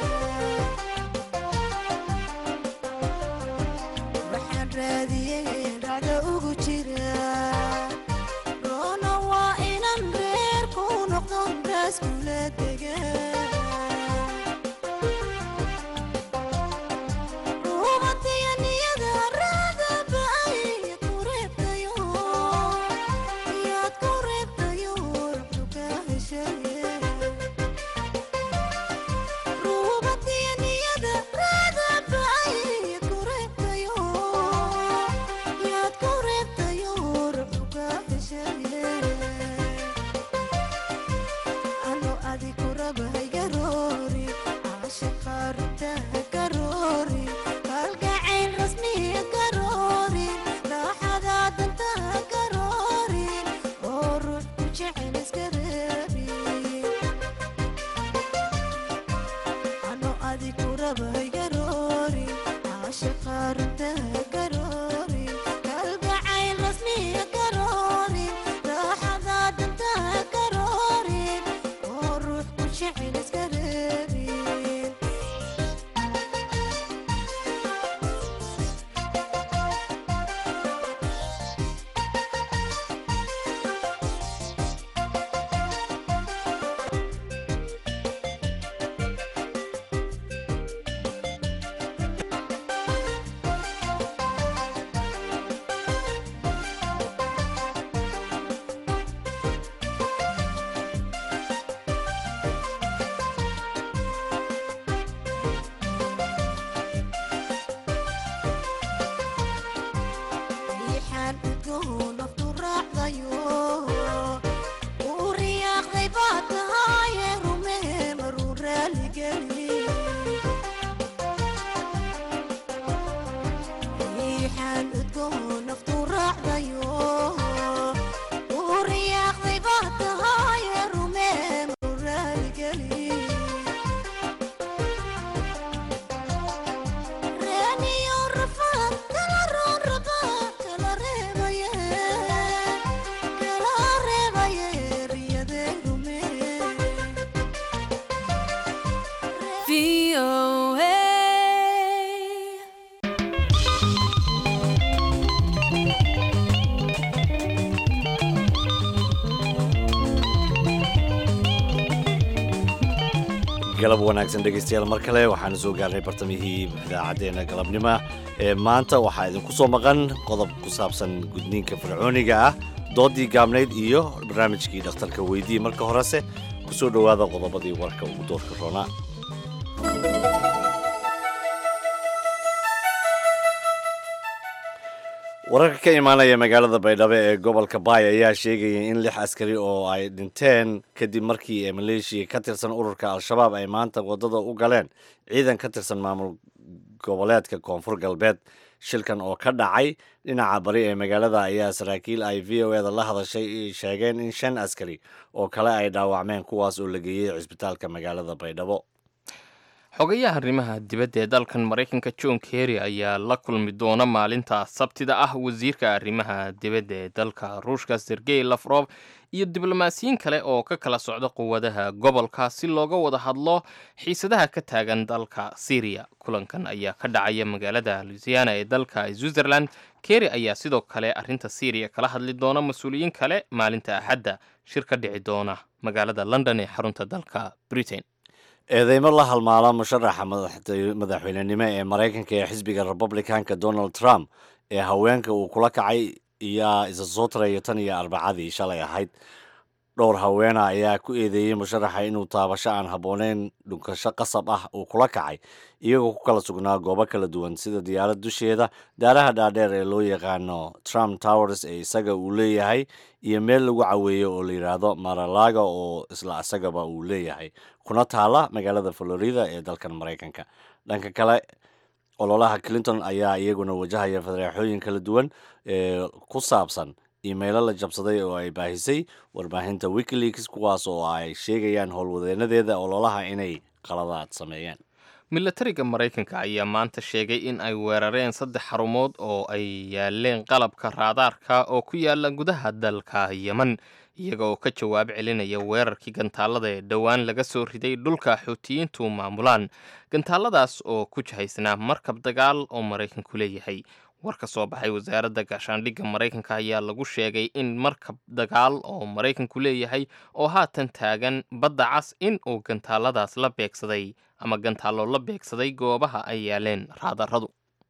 waxaan raadiyeen racda ugu jira roona waa inan reerku noqdon raaskula degan riixaan udgoon naftu raacdayo uu riyaaqday baa tahaye rumee maruu raaligeli riixaan udgoon naftu raacdayo uu riyaaqday baa tahaye rumee maruu raaligeli reeniyo rafaan kala roon rabaa kala reebaye kala galab wanaagsan dhegaystayaal mar kale waxaanu soo gaarnay bartamihii idaacaddeenna galabnimo ee maanta waxaa idinku soo maqan qodob ku saabsan gudniinka fircooniga ah doodii gaabnayd iyo barnaamijkii dhakhtarka weydii marka horese ku soo dhowaada qodobadii warka ugu doorka roonaa wararka ka imaanaya magaalada baydhabo ee gobolka baay ayaa sheegaya in lix askari oo ay dhinteen kadib markii ee maleeshiya ka tirsan ururka al-shabaab ay maanta waddada u galeen ciidan ka tirsan maamul goboleedka koonfur galbeed shilkan oo ka dhacay dhinaca bari ee magaalada ayaa saraakiil ay v o eda la hadashay sheegeen in shan askari oo kale ay dhaawacmeen kuwaas oo la geeyey cisbitaalka magaalada baydhabo xogayaha arrimaha dibadda ee dalkan maraykanka john kerry ayaa la kulmi doona maalinta sabtida ah wasiirka arrimaha dibadda ee dalka ruushka sergey lafrof iyo diblomaasiyiin kale oo ka kala socda quwadaha gobolka si looga wada hadlo xiisadaha ka taagan dalka syriya kulankan ayaa ka dhacaya magaalada luisiana ee dalka switzerland kerry ayaa sidoo kale arrinta syriya kala hadli doona mas-uuliyiin kale maalinta axadda shir ka dhici doona magaalada london ee xarunta dalka britain eedeymo la halmaala musharaxa madaxweynenimo ee maraykanka ee xisbiga republicanka donald trump ee haweenka uu kula kacay iyaa isa soo taraya tan iyo arbacadii shalay ahayd dhowr haweena ayaa ku eedeeyey musharaxa inuu taabasho aan habbooneyn dhunkasho qasab ah uu kula kacay iyagoo ku kala sugnaa goobo kala duwan sida diyaarad dusheeda daaraha dhaadheer ee loo yaqaano trump towers ee isaga uu leeyahay iyo meel lagu caweeyo oo la yidhaahdo maralaga oo isla isagaba uu leeyahay kuna taala magaalada florida ee dalkan maraykanka dhanka kale ololaha clinton ayaa iyaguna wajahaya fadeexooyin kala duwan ee ku saabsan iimaylo la jabsaday oo ay baahisay warbaahinta wikileaks kuwaas oo ay sheegayaan howlwadeenadeeda ololaha inay qaladaad sameeyeen milatariga maraykanka ayaa maanta sheegay in ay weerareen saddex xarumood oo ay yaaleen qalabka raadaarka oo ku yaala gudaha dalka yeman iyaga oo ka jawaab celinaya weerarkii gantaalada ee dhowaan laga soo riday dhulka xuutiyiintu maamulaan gantaaladaas oo ku jihaysnaa markab dagaal oo maraykanku leeyahay war ka soo baxay wasaaradda gaashaandhigga maraykanka ayaa lagu sheegay in markab dagaal oo maraykanku leeyahay oo haatan taagan badda cas in uu gantaaladaas la beegsaday ama gantaallo la beegsaday goobaha ay yaaleen raadaradu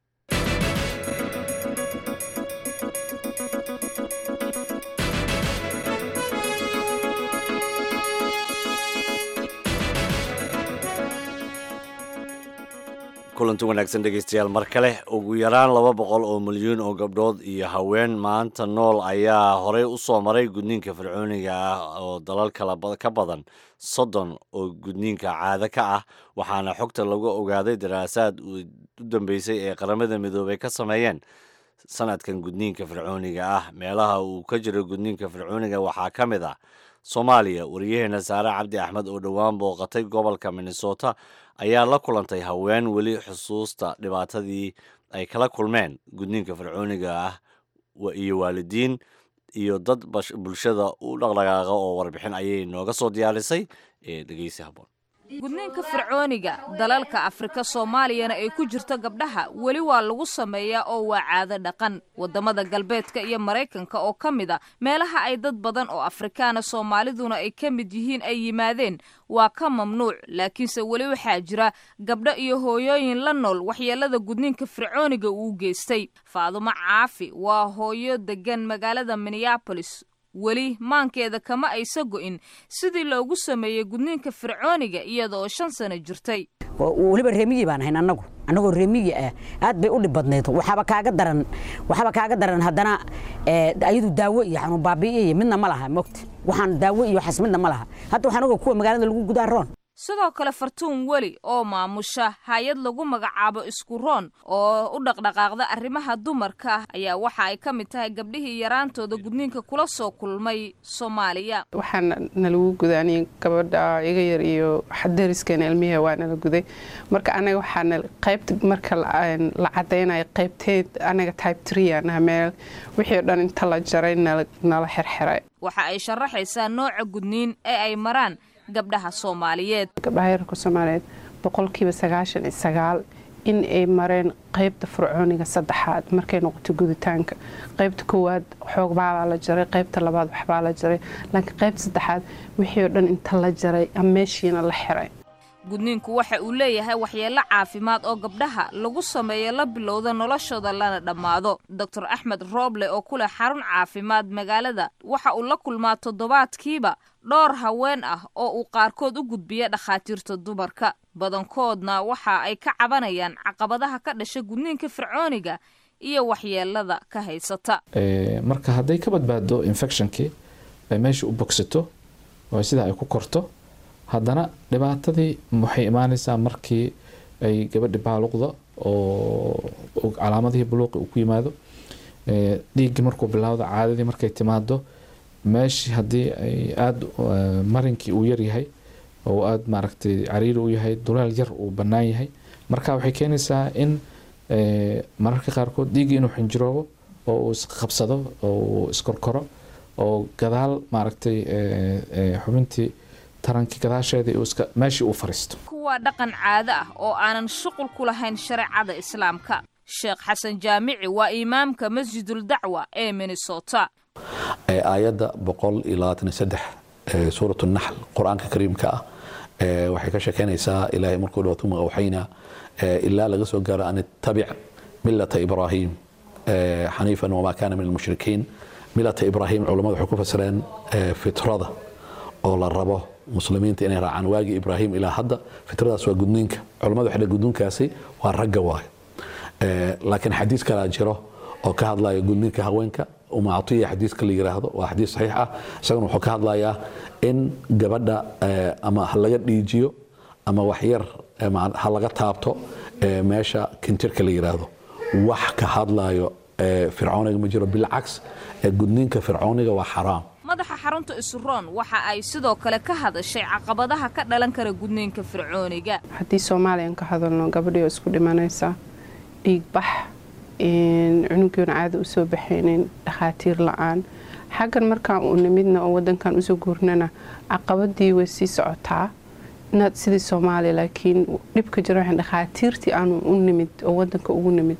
kulanti wanaagsan dhegaystayaal mar kale ugu yaraan laba boqol oo milyuun oo gabdhood iyo haween maanta nool ayaa horey u soo maray gudniinka fircooniga ah oo dalal kala ka badan soddon oo gudniinka caado ka ah waxaana xogta lagu ogaaday daraasaad u dambeysay ee qaramada midoobay ka sameeyeen sanadkan gudniinka fircooniga ah meelaha uu ka jiro gudniinka fircooniga waxaa ka mid ah soomaaliya wariyaheena saare cabdi axmed oo dhowaan booqatay gobolka minnesota ayaa la kulantay haween weli xusuusta dhibaatadii ay kala kulmeen gudniinka fircooniga ah iyo waalidiin iyo dad bulshada u dhaqdhaqaaqa oo warbixin ayay nooga soo diyaarisay ee dhegeysi haboon gudniinka fircooniga dalalka afrika soomaaliyana ay ku jirto gabdhaha weli waa lagu sameeyaa oo waa caado dhaqan waddamada galbeedka iyo maraykanka oo ka mid a meelaha ay dad badan oo afrikaana soomaaliduna ay ka mid yihiin ay yimaadeen waa ka mamnuuc laakiinse weli waxaa jira gabdho iyo hooyooyin la nool waxyeelada gudniinka fircooniga uu geystay faadumo caafi waa hooyo degan magaalada minneabolis weli maankeeda kama aysa go'in sidii loogu sameeyey gudniinka fircooniga iyada oo shan sano jirtay weliba reemiyii baan ahayn annagu annagoo reemiyi ah aad bay u dhib badnayd waxaaba kaaga daran waxaaba kaaga daran haddana ayadu daawo iyo xanuun baabi'iyo midna ma laha mogta waxaan daawo iyo waxaas midna ma laha hadda waxaan oga kuwa magaalada lagu gudaa roon sidoo kale fartuun weli oo maamusha hay-ad lagu magacaabo isku roon oo u dhaqdhaqaaqda arrimaha dumarka ayaa waxa ay ka mid tahay gabdhihii yaraantooda gudniinka kula soo kulmay soomaaliya waxaana nalagu gudaaniyey gabadha iga yar iyo dariskeena ilmiha waa nala guday marka anaga waxaana qaybta marka la cadaynayo qaybteed anaga type tree anaha meel wixii o dhan inta la jaray nala xirxiray waxa ay sharaxaysaa nooca gudniin ee ay maraan gabdhaha soomaaliyeed gabdhaha yararka soomaaliyeed boqolkiiba sagaashan iyo sagaal in ay mareen qeybta fircooniga saddexaad markay noqoto guditaanka qeybta koowaad xoogbaalaa la jaray qeybta labaad waxbaa la jaray laakiin qeybta saddexaad wixii oo dhan inta la jaray ama meeshiina la xiray gudniinku waxa uu leeyahay waxyeello caafimaad oo gabdhaha lagu sameeyo la bilowda noloshooda lana dhammaado doctor axmed rooble oo ku leh xarun caafimaad magaalada waxa uu la kulmaa toddobaadkiiba dhowr haween ah oo uu qaarkood u gudbiya dhakhaatiirta dumarka badankoodna waxa ay ka cabanayaan caqabadaha ka dhasha gudniinka fircooniga iyo waxyeelada ka haysata marka hadday ka badbaado infectionkii ay meesha u bogsato oo sidaa ay ku korto haddana dhibaatadii waxay imaanaysaa markii ay gabadhi baaluqda oo calaamadihii buluuqi uu ku yimaado dhiiggii markuu bilowdo caadadii markay timaado meeshii haddii ay aada marinkii uu yaryahay oo aada maaragtay cariiri u yahay duleel yar uu bannaan yahay marka waxay keenaysaa in mararka qaarkood dhiiggii inuu xinjiroobo oo uu isqabsado oo uu iskorkoro oo gadaal maaragtay xubintii tarankii gadaasheedii meeshii uu fariisto kuwaa dhaqan caado ah oo aanan shuqul ku lahayn shareecada islaamka sheekh xasan jaamici waa imaamka masjidul dacwa ee minnesota aayadda boqol iyo labaatan iyo saddex ee suuratu naxl qur-aanka kariimka ah waxay ka sheekeynaysaa ilaahay markuu dhawaad uma awxayna ilaa laga soo gaaro an ittabic milata ibraahim xaniifan wamaa kaana min almushrikiin milata ibraahim culammadu waxay ku fasireen fitrada oo la rabo muslimiinta inay raacaan waagii ibraahim ilaa hadda fitradaas waa gudniinka culammadu waxay gudniinkaasi waa ragga waayo laakiin xadiis kalaa jiro oo ka hadlaya gudniinka haweenka uma catiya xadiiska la yiraahdo waa xadiis saxiix ah isaguna wuxuu ka hadlayaa in gabadha ama ha laga dhiijiyo ama waxyar ha laga taabto meesha kintirka la yiraahdo wax ka hadlayo fircooniga ma jiro bilcaks gudniinka fircooniga waa xaraam madaxa xarunta isuroon waxa ay sidoo kale ka hadashay caqabadaha ka dhalan kara gudniinka fircooniga haddii soomaaliyan ka hadalno gabadhii oo isku dhimanaysa dhiigbax cunugiona caada usoo baxaynin dhakhaatiir la-aan xaggan markaan u nimidna oo wadankan usoo guurnana caqabadii way sii socotaa inaad sidii soomaaliya laakiin dhibka jira waxaan dhakhaatiirtii aanu u nimid oo wadanka ugu nimid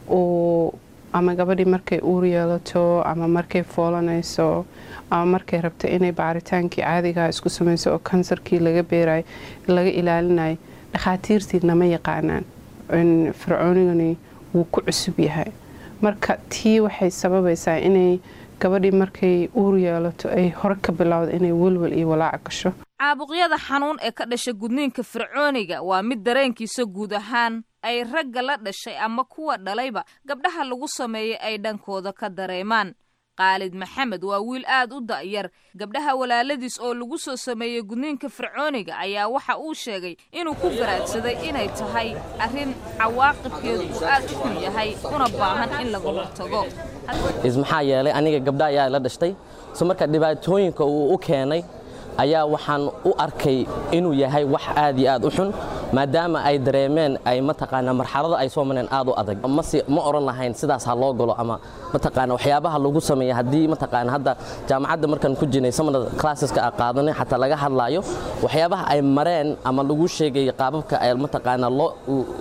oo ama gabadhii markay uur yeelato ama markay foolanayso ama markay rabto inay baaritaankii caadigaa isku samayso oo kansarkii laga beerayo laga ilaalinayo dhakhaatiirtii nama yaqaanaan fircoonigani wuu ku cusub yahay marka tii waxay sababaysaa inay gabadhii markay uur yeelato ay hore ka bilowda inay welwel iyo walaac gasho caabuqyada xanuun ee ka dhasha gudniinka fircooniga waa mid dareenkiisa guud ahaan ay ragga la dhashay ama kuwa dhalayba gabdhaha lagu sameeyay ay dhankooda ka dareemaan khaalid maxamed waa wiil aad u da'yar gabdhaha walaaladiis oo lagu soo sameeyey gudniinka fircooniga ayaa waxa uu sheegay inuu ku garaadsaday inay tahay arrin cawaaqibkeedu uu aad u xun yahay una baahan in laga hortago maxaa yeelay aniga gabdha ayaa la dhashtay so marka dhibaatooyinka uu u keenay ayaa waxaan u arkay inuu yahay wax aad iyo aad u xun maadaama ay dareemeen ay mataqaana marxalada ay soo mareen aad u adag mase ma oran lahayn sidaas ha loo galo ama mataqaana waxyaabaha lagu sameeya haddii mataqaana hadda jaamacadda markaan ku jirnay samanada classeska a qaadanay xataa laga hadlaayo waxyaabaha ay mareen ama lagu sheegay qaababka ay mataqaana loo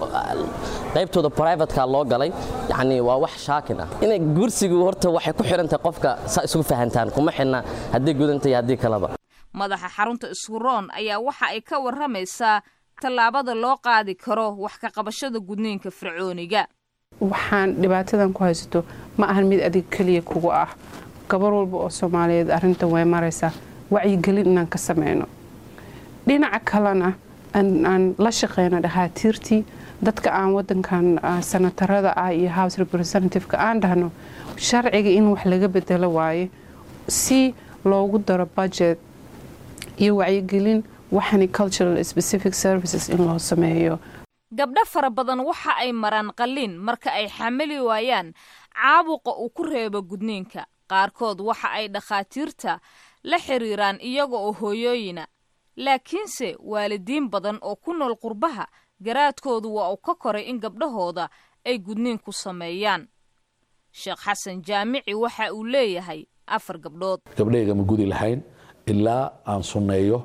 qaybtooda privateka loo galay yacni waa wax shaakin ah inay gursigu horta waxay ku xirantahay qofka saa isugu fahantaan kuma xidhna haddii gudanta iyo haddii kaleba madaxa xarunta ishuroon ayaa waxa ay ka warramaysaa tallaabada loo qaadi karo wax ka qabashada gudniinka fircooniga waxaan dhibaatadan ku haysato ma ahan mid adig keliya kugu ah gabar walba oo soomaaliyeed arrintan way maraysaa wacyigelin inaan ka sameyno dhinaca kalena aan la shaqeyno dhakhaatiirtii dadka aan wadankan sanatarada ah iyo house representativeka aan dhahno sharciga in wax laga bedelo waaye si loogu daro budget iyo wacyigelin waxani cultural specific services in loo sameeyo gabdho fara badan waxa ay maraan qalliin marka ay xamili waayaan caabuqa uu ku reebo gudniinka qaarkood waxa ay dhakhaatiirta la xiriiraan iyaga oo hooyooyina laakiinse waalidiin badan oo ku nool qurbaha garaadkoodu waa uu ka koray in gabdhahooda ay gudniin ku sameeyaan sheekh xasan jaamici waxa uu leeyahay afar gabdhood gabdhayga ma gudi lahayn ilaa aan sunneeyo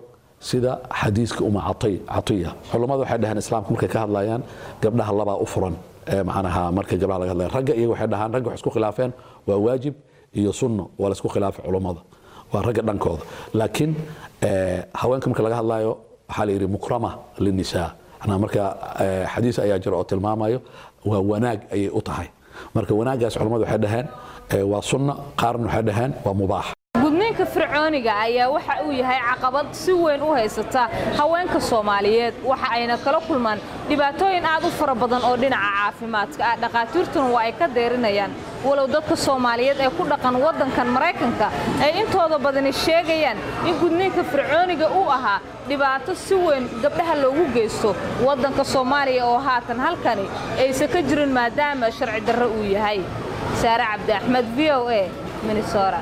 sida xadiiska uma cati- catiya culummadu waxay dhaheen islaamka markay ka hadlayaan gabdhaha labaa u furan ee macnaha marka gabdhaha laga hadlaya ragga iyaga waxay dhahaan ragga waxay isku khilaafeen waa waajib iyo sunno waa la isku khilaafay culummada waa ragga dhankooda laakiin eh, haweenka marka laga hadlayo waxaa la yidhi mukrama linisaa macnaha marka eh, xadiis ayaa jira oo tilmaamayo waa wanaag ayay u tahay marka wanaaggaas culummadu waxay dhaheen eh, waa sunna qaarna waxay dhaheen waa mubaax gudniinka fircooniga ayaa waxa uu yahay caqabad si weyn u haysata haweenka soomaaliyeed waxa ayna kala kulmaan dhibaatooyin aad u fara badan oo dhinaca caafimaadka ah dhakhaatiirtuna waa ay ka deerinayaan walow dadka soomaaliyeed ee ku dhaqan waddankan maraykanka ay intooda badani sheegayaan in gudniinka fircooniga uu ahaa dhibaato si weyn gabdhaha loogu geysto waddanka soomaaliya oo haatan halkani aysan ka jirin maadaama sharci darro uu yahay saare cabdi axmed v o a minnesota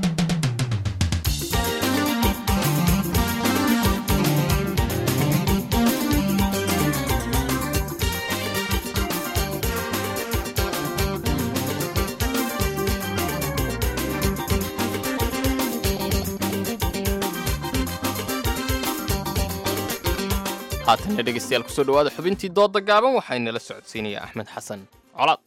haatanna dhegaystayaal kusoo dhowaada xubintii doodda gaaban waxaynala socodsiinaya axmed xasan colaad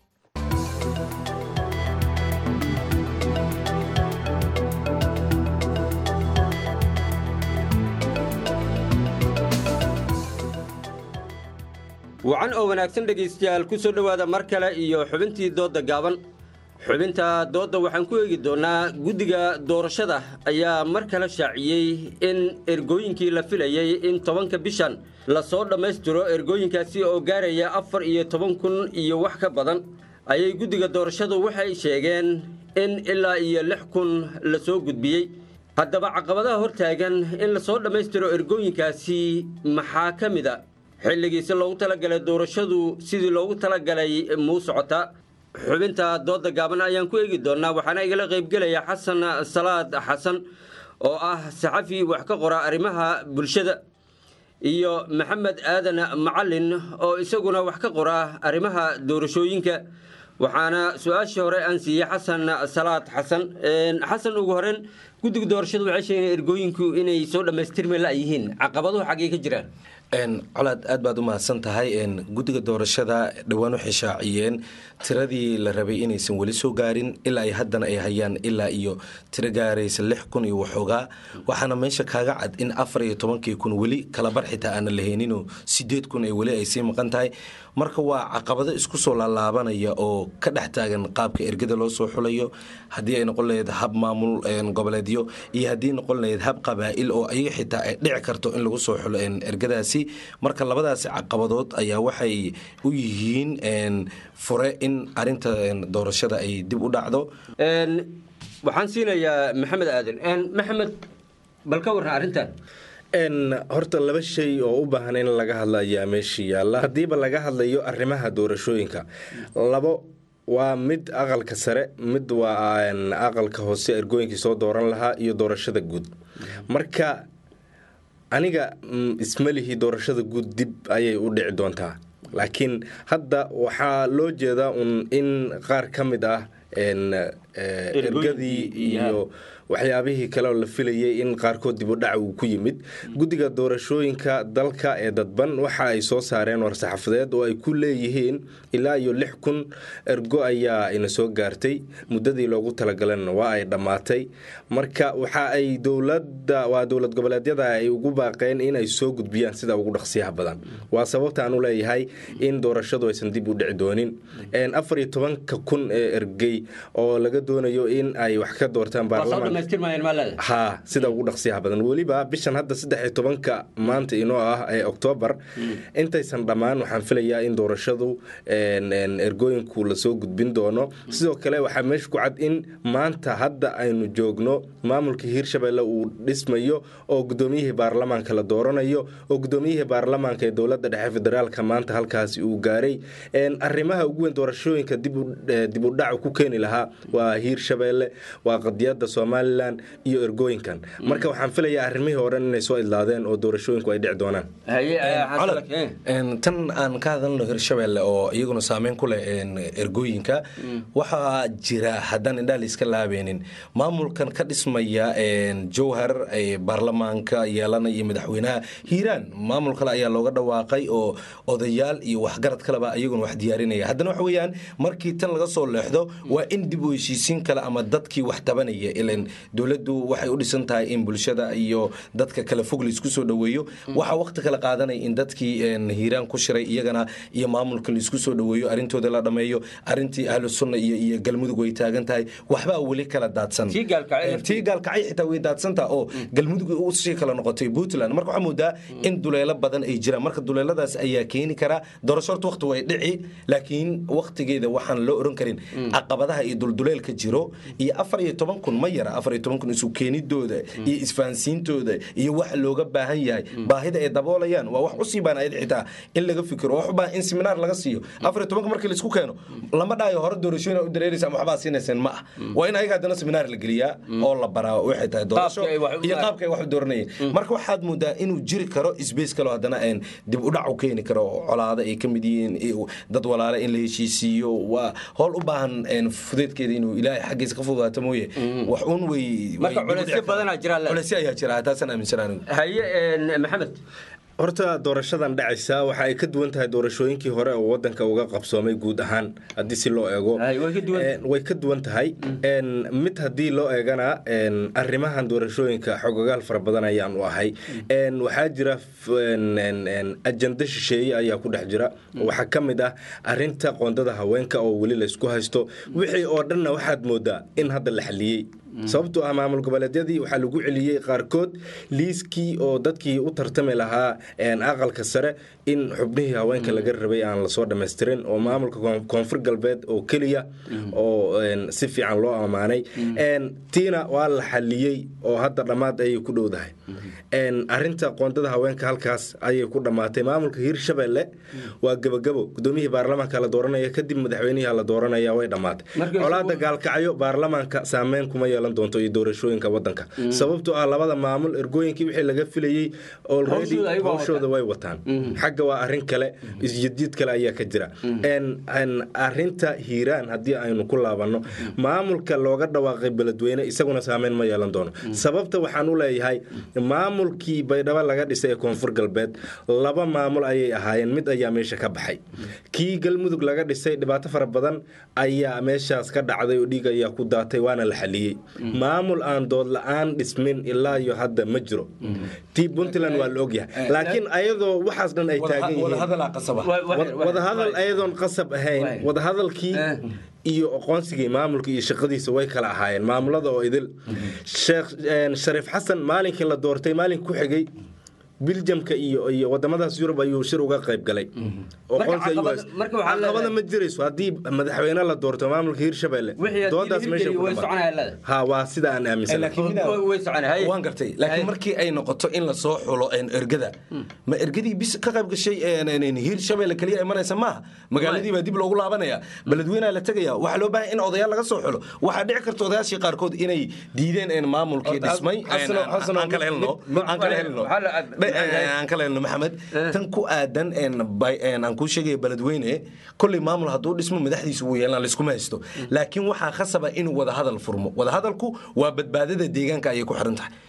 wacan oo wanaagsan dhegaystayaal ku soo dhowaada mar kale iyo xubintii doodda gaaban xubinta doodda waxaan ku eegi doonnaa guddiga doorashada ayaa mar kale shaaciyey in ergooyinkii la filayey in tobanka bishan lasoo dhammaystiro ergooyinkaasi oo gaaraya afar iyo toban kun iyo wax ka badan ayay guddiga doorashadu waxay sheegeen in ilaa iyo lix kun la soo gudbiyey haddaba caqabadaha hortaagan in lasoo dhammaystiro ergooyinkaasi maxaa ka mid a xilligiisi loogu talagalay doorashadu sidii loogu talagalay muu socotaa xubinta doodda gaaban ayaan ku eegi doonnaa waxaana igala qaybgelaya xasan salaad xasan oo ah saxafi wax ka qora arrimaha bulshada iyo maxamed aadan macalin oo isaguna wax ka qora arrimaha doorashooyinka waxaana su-aashii hore aan siiyey xasan salaad xasan xasan ugu horeyn guddiga doorashadu waxay sheegeen ergooyinku inay soo dhammaystirmi la yihiin caqabaduhu xaggee ka jiraan colaad aad baad u mahadsan tahay guddiga doorashada dhowaan waxay shaaciyeen tiradii la rabay inaysan weli soo gaarin ilaa ay haddana ay hayaan ilaa iyo tiro gaaraysa lix kun iyo waxoogaa waxaana meesha kaaga cad in afar iyo tobankii kun weli kalabar xitaa aana lahayninoo sideed kun ay weli ay sii maqan tahay marka waa caqabado isku soo laalaabanaya oo ka dhex taagan qaabka ergada loo soo xulayo haddii ay noqon lahayd hab maamul goboleedyo iyo haddii noqon lahayd hab qabaa'il oo ayaga xitaa ay dhici karto in lagu soo xulo ergadaasi marka labadaasi caqabadood ayaa waxay u yihiin fure in arinta doorashada ay dib u dhacdo waxaan siinayaa maxamed aadan maxamed bal ka warran arrintan horta laba shay oo u baahan in laga hadla ayaa meesha yaalla haddiiba laga hadlayo arrimaha doorashooyinka labo waa mid aqalka sare mid waa aqalka hoose ergooyinkii soo dooran lahaa iyo doorashada guud marka aniga ismalihi doorashada guud dib ayay u dhici doontaa laakiin hadda waxaa loo jeedaa un in qaar ka mid ah ergadii iyo waxyaabihii kale oo la filayay in qaarkood dibudhac uu ku yimid guddiga doorashooyinka dalka ee dadban waxa ay soo saareen war-saxaafadeed oo ay ku leeyihiin ilaa iyo lix kun ergo ayaa ina soo gaartay muddadii loogu talagalana waa ay dhammaatay marka waxa ay dowlada waa dowlad goboleedyada ay ugu baaqeen in ay soo gudbiyaan sida ugu dhaqsiyaha badan waa sababta aan u leeyahay in doorashadu aysan dib u dhici doonin afar iyo tobanka kun ee ergey oo laga doonayo in ay wax ka doortaan baarlamaan ha sida ugu dhaqsiyaha badan weliba bishan hadda saddex iyo tobanka maanta inoo ah ee oktoobar intaysan dhammaan waxaan filayaa in doorashadu ergooyinku lasoo gudbin doono sidoo kale waxaa meesha ku cad in maanta hadda aynu joogno maamulka hiirshabelle uu dhismayo oo gudoomiyihii baarlamaanka la dooranayo oo gudoomiyihii baarlamaanka ee dowlada dhexe federaalka maanta halkaasi uu gaaray arrimaha ugu weyn doorashooyinka dib u dhacu ku keeni lahaa waa waa hiirshabeelle waa qadiyada somalilan iyo ergooyinkan marka waxaan filayaa arrimihii oo dhan inay soo idlaadeen oo doorashooyinku ay dhici doonaan tan aan ka hadalno hirshabelle oo iyaguna saameyn ku leh ergooyinka waxaa jira haddaan indhaha layska laabeenin maamulkan ka dhismaya jowhar baarlamaanka yeelanaya iyo madaxweynaha hiiraan maamul kale ayaa looga dhawaaqay oo odayaal iyo waxgarad kaleba iyaguna wax diyaarinaya haddana waxa weeyaan markii tan laga soo leexdo waa in dib u heshiisiin kale ama dadkii wax tabanaya ilan dowladdu waxay u dhisan tahay in bulshada iyo dadka kale fog laisku soo dhoweeyo waxaa waqti kale qaadanaya in dadkii hiiraan ku shiray iyagana iyo maamulka laisku soo dhoweeyo arrintooda la dhameeyo arrintii ahlu sunna iyo iyo galmudug way taagan tahay waxbaa weli kala daadsan tii gaalkacay xitaa way daadsantaa oo galmudug usii kala noqotay puntland marka waxaa moodaa in duleelo badan ay jiraan marka duleeladaas ayaa keeni karaa doorasho horta waqti way dhici laakiin waqtigeeda waxaan loo oran karin caqabadaha iyo dulduleelka jiro iyo afar iyo toban kun ma yara afar iyo toban kun isu keenidooda iyo isfahansiintooda iyo waxa looga baahan yahay baahida ay daboolayaan waa wax usii baanayad xitaa in laga fikiro wax u baahan in seminaar laga siiyo afar iyo tobanka markii laisku keeno lama dhahayo hore doorashooyin u dareeraysa ama waxbaa siinayseen ma ah waa in ayaga haddana seminaar la geliyaa oo la baraa waxay tahay doorasho iyo qaabka ay wax u dooranayeen marka waxaad moodaa inuu jiri karo isbeys kaloo haddana dib udhac u keeni karo colaada ay ka mid yihiin dad walaale in la heshiisiiyo waa howl u baahan fudeedkeeda inuu ilaahay xaggiisa ka fududaato mooye wax un wey marka culeysyo badanaa jira culeysyo ayaa jira taasaan aaminsanaa anigu haye maxamed horta doorashadan dhacaysa waxa ay ka duwan tahay doorashooyinkii hore oo wadanka uga qabsoomay guud ahaan haddii si loo eego way ka duwan tahay mid haddii loo eegana arrimahan doorashooyinka xogogaal fara badan ayaan u ahay waxaa jira ajanda shisheeye ayaa ku dhex jira waxaa ka mid ah arinta qoondada haweenka oo weli laysku haysto wixii oo dhanna waxaad moodaa in hadda la xaliyey sababtoo ah maamul goboleedyadii waxaa lagu celiyey qaarkood liiskii oo dadkii u tartami lahaa aqalka sare in xubnihii haweenka laga rabay aan lasoo dhamaystirin oo maamulka koonfur galbeed oo keliya oo si fiican loo ammaanay tiina waa la xaliyey oo hadda dhammaad ayay ku dhowdahay arinta qoondada haweenka halkaas ayay ku dhammaatay maamulka hiirshabelle waa gebagabo gudoomiyihii baarlamaanka la dooranaya kadib madaxweynihii la dooranaya way dhammaatay colaada gaalkacyo baarlamaanka saameyn kuma yeelan doonto iyo doorashooyinka wadanka sababtoo ah labada maamul ergooyinkii wixii laga filayey already hawshooda way wataan xagga waa arin kale isjidjiid kale ayaa ka jira arinta hiiraan haddii aynu ku laabanno maamulka looga dhawaaqay beledweyne isaguna saameyn ma yeelan doono sababta waxaan u leeyahay maamulkii baydhabo laga dhisay ee koonfur galbeed laba maamul ayay ahaayeen mid ayaa meesha ka baxay kii galmudug laga dhisay dhibaato fara badan ayaa meeshaas ka dhacday oo dhiig ayaa ku daatay waana la xaliyey maamul aan dood la-aan dhismin ilaa iyo hadda ma jiro tii puntland waa la ogyahay laakiin ayadoo waxaas dhan ay taagan yihiinwadahadal ayadoon qasab ahayn wadahadalkii iyo aqoonsigii maamulka iyo shaqadiisa way kala ahaayeen maamulada oo idil sheekh shariif xasan maalinkii la doortay maalink ku xigay biljamka iyo iyo wadamadaas yurub ayuu shir uga qayb galay caqabada ma jirayso haddii madaxweyne la doorto maamulka hiirshabelle doodaas meesha waa sida aan aaminsanwaan gartay laakiin markii ay noqoto in lasoo xulo ergada ma ergadii bis ka qayb gashay hiirshabelle keliya ay maraysa maaha magaaladii baa dib loogu laabanaya beledweynaa la tegaya waxaa loo baahan in odayaal laga soo xulo waxaa dhici karta odayaashii qaarkood inay diideen maamulkii dhismay aan kala helno aan kala helno maxamed tan ku aadan aan kuu sheegaya beledweyne kolley maamul hadduu dhismo madaxdiisa wuu yeelan laiskuma haysto laakiin waxaa khasaba inuu wadahadal furmo wadahadalku waa badbaadada deegaanka ayay ku xiran tahay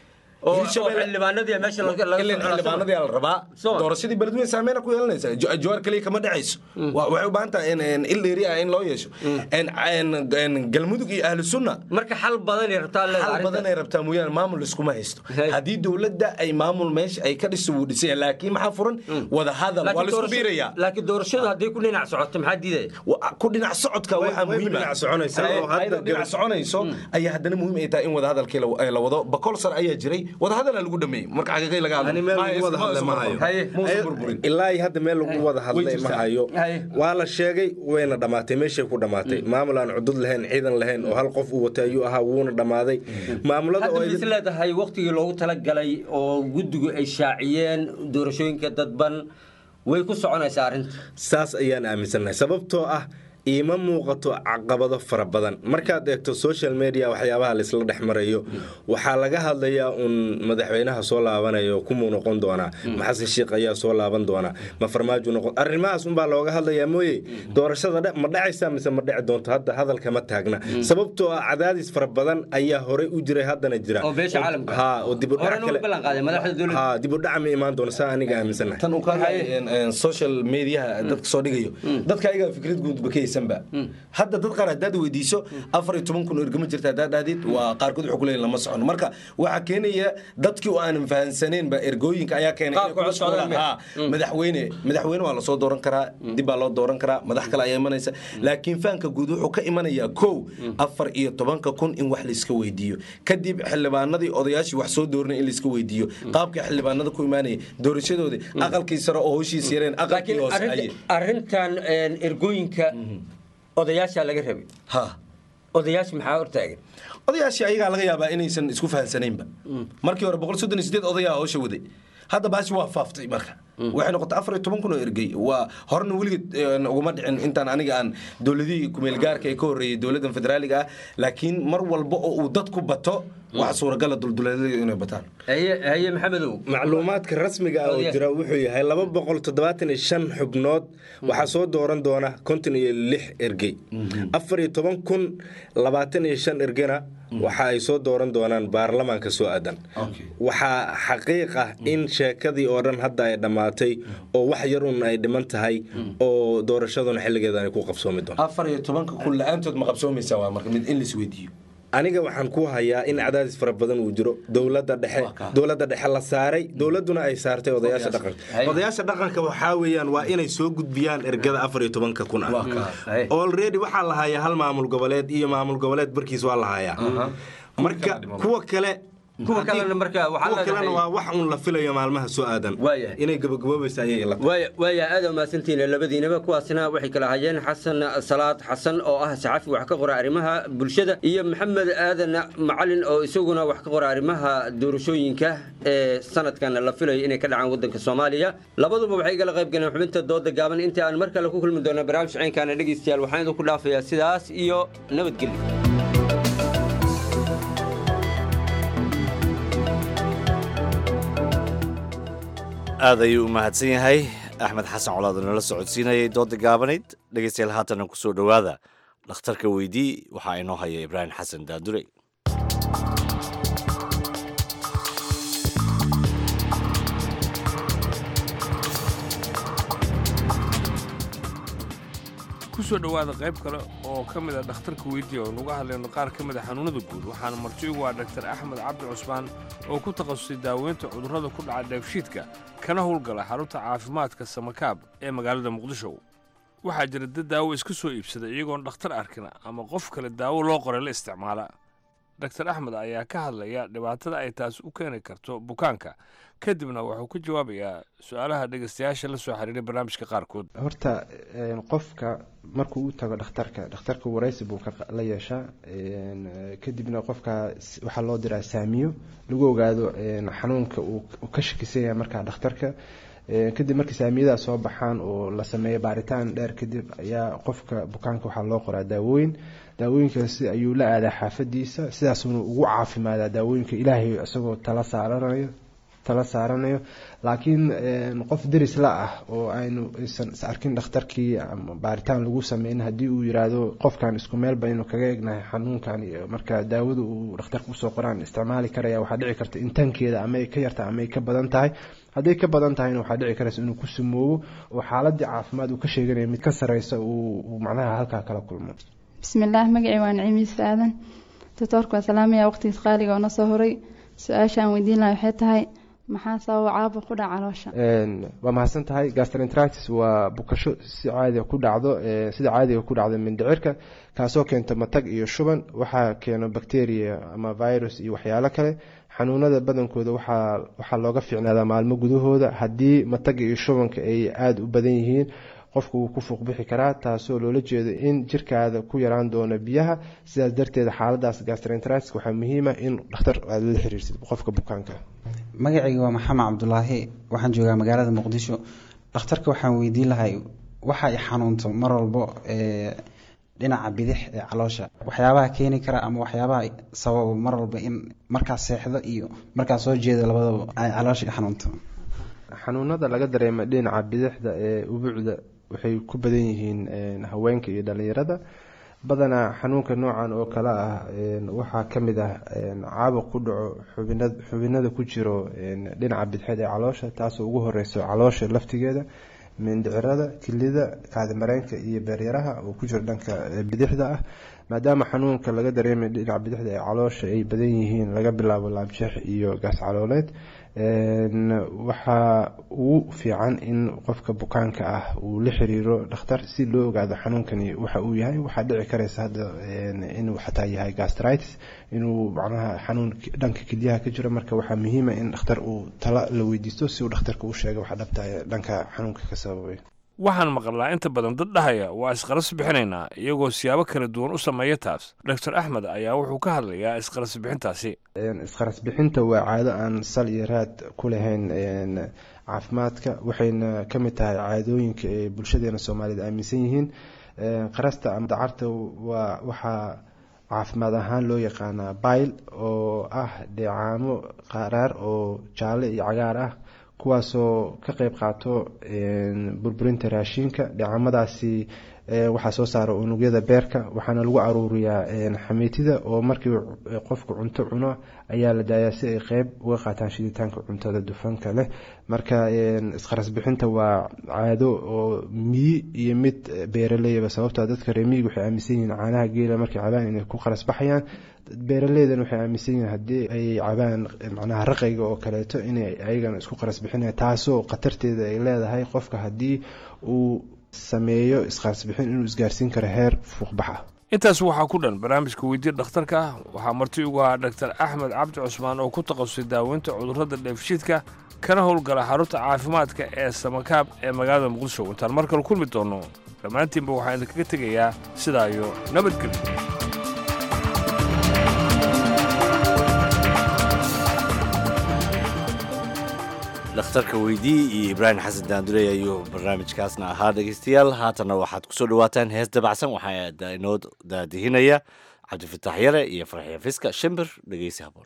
xildhibaanadii la rabaa doorashadii beledweyne saameyna ku yeelanaysa jawaar kaliya kama dhacayso waxay u baahan tahay il dheeri ah in loo yeesho galmudug iyo ahlu sunna marka xal badanay rabtaa xal badanay rabtaa mooyaane maamul iskuma haysto haddii dowladda ay maamul meesha ay ka dhiso wuu dhisaya laakiin maxaa furan wada hadal waa laisku biirayaa laakiin doorashadu hadday ku dhinac socoto maxaa diidaya ku dhinac socodka waxaa muhiim dhinac soconayso ayaa haddana muhiim ay tahay in wada hadalkii la wado bakol sar ayaa jiray wadahadala lagu dhameeyey marka xaqiiqay laga hadlailaa hadda meel lagu wada hadlay ma hayo waa la sheegay wayna dhammaatay meeshay ku dhammaatay maamul aan cudud lahayn ciidan lahayn oo hal qof uu watay ayuu ahaa wuuna dhammaaday maamulada hadda is leedahay waqtigii loogu talagalay oo guddigu ay shaaciyeen doorashooyinka dadban way ku soconaysaa arrinta saas ayaan aaminsannahay sababtoo ah iima muuqato caqabado fara badan markaad eegto social media waxyaabaha laisla dhex marayo waxaa laga hadlayaa un madaxweynaha soo laabanayo kumuu noqon doonaa ma xasan sheikh ayaa soo laaban doonaa ma farmaajo noqon arrimahaas unbaa looga hadlayaa mooye doorashada dhe- ma dhacaysaa mise ma dhici doonto hadda hadalka ma taagna sababtoo ah cadaadis fara badan ayaa horey u jiray haddana jira oo beesha caalamka ha oo dib u dhac horena kale u ballan qaaday madaxda dowladda ha dib u dhac ma imaan doono saa aniga aaminsanahay tan uu ka hadlaya social mediaha dadka soo dhigayo dadka ayaga fikrad guudba ka haysanba hadda dad qaar haddaad weydiiso afar iyo toban kun oo ergama jirta haddaad dhahdid waa qaarkood wuxuu kuleeyahin lama socono marka waxaa keenaya dadkii oo aanan fahansaneenba ergooyinka ayaa keenay inay Qaabka kula codka socdaan. leh. Ha, madaxweyne madaxweyne waa lasoo dooran karaa dib baa loo dooran karaa madax kale ayaa imanaysa laakiin fahanka guud wuxuu ka imanayaa kow afar iyo tobanka kun in wax laiska weydiiyo kadib xildhibaanadii odayaashii wax soo dooranay in laiska weydiiyo qaabka xildhibaanada ku imaanaya doorashadoodii aqalkii sare oo howshiis yareen aqalkii hoose arrinta- ayay arrintan een, ergooyinka odayaashaa laga rabay ha odayaasha maxaa hortaagan odayaashii ayagaa laga yaabaa inaysan isku fahansanaynba markii hore boqol soddon iyo sideed odayaa howsha waday hadda baashi waa faaftay marka waxay noqotay afar iyo toban kun oo ergey waa horena weligeed een, uguma dhicin intaan aniga aan dowladihii kumeelgaarka ee ka horreeyey dowladdan federaaliga ah laakiin mar walba oo uu dadku bato wax suuragala dulduleedyadu inay bataan haye maxamedow macluumaadka rasmiga ah oo Odayaal. jira wuxuu yahay laba boqol toddobaatan iyo shan xubnood waxaa soo dooran doona konton iyo lix ergey afar iyo toban kun labaatan iyo shan ergena waxa ay soo dooran doonaan baarlamaanka soo aadan waxaa xaqiiq ah in sheekadii oo dhan hadda ay dhammaatay oo wax yar un ay dhiman tahay oo doorashaduna xilligeeda ay ku qabsoomi doonto afar iyo tobanka kun la-aantood ma qabsoomaysaa waa marka mid in lais weydiiyo aniga waxaan ku hayaa in cadaadis fara badan uu jiro dowladda dhexe dowladda dhexe la saaray dowladduna ay saartay odayaasha dhaqanka odayaasha dhaqanka waxaa weeyaan waa inay soo gudbiyaan ergada afar iyo tobanka kun ah already waxaa la hayaa hal maamul goboleed iyo maamul goboleed barkiis waa la hayaa marka kuwa kale kuwa kalena marka waxaa kuwa kalena leedahay- waa wax un la filayo maalmaha soo aadan inay gabagaboobaysa ayay la waaya waaya aad u mahadsantihiin labadiinaba kuwaasina waxay kala hayeen xasan salaad xasan oo ah saxafi wax ka qora arrimaha bulshada iyo maxamed aadan macalin oo isaguna wax ka qora arrimaha doorashooyinka ee sanadkan la filayo inay ka dhacaan wadanka soomaaliya labaduba waxay igala qayb galeen xubinta dooda gaaban inta aan mar kale ku kulmi doono barnaamij ciinkaana dhegeystayaal waxaan idinku dhaafayaa sidaas iyo nabadgelyo aad ayuu u mahadsan yahay axmed xasan colaad oo nala socodsiinayay dooda gaabanayd dhegeystayaal haatana ku soo dhowaada dhakhtarka weydii waxaa inoo haya ibraahim xasan daadurey ku soo dhowaada qayb kale oo ka mid a dhakhtarka weydiiya oo nuga hadlayno qaar ka mid a xanuunnada guud waxaana marti ugu ah dhaktar axmed cabdi cusmaan oo ku takhasusay daaweynta cudurrada ku dhaca dheefshiidka kana howlgala xarunta caafimaadka samakaab ee magaalada muqdisho waxaa jira dad daawo iska soo iibsada iyagoon dhakhtar arkin ama qof kale daawo loo qoray la isticmaala dhaktar axmed ayaa ka hadlaya dhibaatada ay taas u keeni karto bukaanka kadibna wuxuu ka jawaabayaa su-aalaha dhegaystayaasha la soo xiriiray barnaamijka qaarkood horta een, qofka markuu u tago dhakhtarka dhakhtarka waraysi buu ka la yeeshaa een, eh, kadibna qofka s- waxaa loo diraa saamiyo lagu ogaado een, xanuunka uu uu ka shakisan yahay markaa dhakhtarka Een, kadib markii saamiyadaas soo baxaan oo la sameeyo baaritaan dheer kadib ayaa qofka bukaanka waxaa loo qoraa daawooyin daawooyinkaasi ayuu la aadaa xaafadiisa sidaasuna ugu caafimaadaa daawooyinka ilaahay isagoo tala saaranayo tala saaranayo laakiin een, qof deris la ah oo aynu aysan is arkin dhakhtarkii ama baaritaan lagu sameyn haddii uu yiraahdo qofkan isku meel baynu kaga egnahay xanuunkan iyo marka daawada uu dhakhtarka usoo qoraan isticmaali karaya waxaa dhici karta intaankeeda ama ay ka yarta ama ay ka badan tahay hadday ka badan tahayna waxaa dhici karaysa inuu ku sumoobo oo xaaladii caafimaad uu ka sheeganaya mid ka sareysa uu uu macnaha halkaa kala kulmo bismillaah magacii waa niciimiis aadan doctoorka waa salaamaya waqtigiis qaaliga oo na soo horay su-aasha aan weydiin lahaa waxay tahay maxaa sababa caabuq ku dhaca caloosha Een, waa mahadsan tahay gastroenteritis waa bukasho si caadiga ku dhacdo ee, sida caadiga ku dhacdo mindhicirka kaasoo keento matag iyo shuban waxaa keeno bacteria ama virus iyo waxyaalo kale xanuunada badankooda waxaa waxaa looga fiicnaadaa maalmo gudahooda haddii mataga iyo shubanka ay aada u badan yihiin qofku wuu ku fuuqbixi karaa taasoo loola jeedo in jirkaada ku yaraan doono biyaha sidaas darteed xaaladaas gastroenteritis waxaa muhiima in dhakhtar aada la xiriirsid qofka bukaanka magacayga waa maxamed cabdulaahi waxaan joogaa magaalada muqdisho dhakhtarka waxaan weydiin lahay waxa ay xanuunto mar walbo ee, dhinaca bidix ee caloosha waxyaabaha keeni kara ama waxyaabaha sababa mar walba in markaad seexdo iyo markaad soo jeedo labadaba ay caloosha ka xanuunto xanuunada laga dareema dhinaca bidixda ee ubuucda waxay ku badan yihiin haweenka iyo dhalinyarada badanaa xanuunka noocan oo kale ah waxaa ka mid ah caabuq ku dhaco xubinada ku jiro dhinaca bidixeed ee caloosha taasoo ugu horeyso caloosha laftigeeda mindhicirada kilida kaadimareenka iyo beeryaraha oo ku jiro dhanka bidixda ah maadaama xanuunka laga dareemay dhinaca bidixda ee caloosha ay badan yihiin laga bilaabo laabjeex iyo gaas calooleed waxaa ugu fiican in qofka bukaanka ah uu la xiriiro dhakhtar si loo ogaado xanuunkani waxa uu yahay waxaa dhici karaysa hadda inuu xataa yahay gastritis inuu macnaha xanuun dhanka kelyaha ka jiro marka waxaa muhiima in dhakhtar uu tala la weydiisto si uu dhakhtarka u sheega waxa dhabta dhanka xanuunka ka sababay waxaan maqlaa inta badan dad dhahaya waa isqaras bixinaynaa iyagoo siyaabo kala duwan u sameeya taas doctor axmed ayaa wuxuu ka hadlayaa isqaras bixintaasi isqaras bixinta waa caado aan sal iyo raad ku lahayn caafimaadka waxayna ka mid tahay caadooyinka ee bulshadeena soomaaliyed aaminsan yihiin qarasta ama dacarta waa waxaa caafimaad ahaan loo yaqaanaa bail oo ah dheecaamo qaraar oo jaalle iyo cagaar ah kuwaasoo ka qeyb qaato burburinta raashinka dheecamadaasi waxaa soo saara unugyada beerka waxaana lagu aruuriyaa xamiitida oo markii qofku cunto cuno ayaa la daayaa si ay qeyb uga qaataan shiditaanka cuntada dufanka leh marka isqaras bixinta waa caado oo miyi iyo mid beeraleyba sababtoo dadka reemiyiga waxay aaminsan yihiin caanaha geela markay cabaan inay ku qaras baxayaan beeraleydan waxay aaminsan yihiin haddii ay cabaan macnaha raqayga oo kaleeto inay ayagana isku qaras bixinaya taasoo khatarteeda ay leedahay qofka haddii uu sameeyo isqaras bixin inuu isgaarsiin karo heer fuuqbax ah intaas waxaa ku dhan barnaamijka weydiya dhakhtarka ah waxaa marti ugu ahaa dhaktar axmed cabdi cusmaan oo ku takhasusay daaweynta cudurrada dheefshiidka kana howlgala xarunta caafimaadka ee samakaab ee magaalada muqdisho intaan mar kale kulmi doonno dhammaantiinba waxaan idinkaga tegayaa sidaa iyo nabadgelyo dhakhtarka weydii iyo ibraahim xasan daandurey ayuu barnaamijkaasna ahaa dhegeystayaal haatanna waxaad kusoo dhawaataan hees dabacsan waxaa inoo daadihinaya cabdifatax yare iyo farxiya fiska shimbir dhegeysi haboon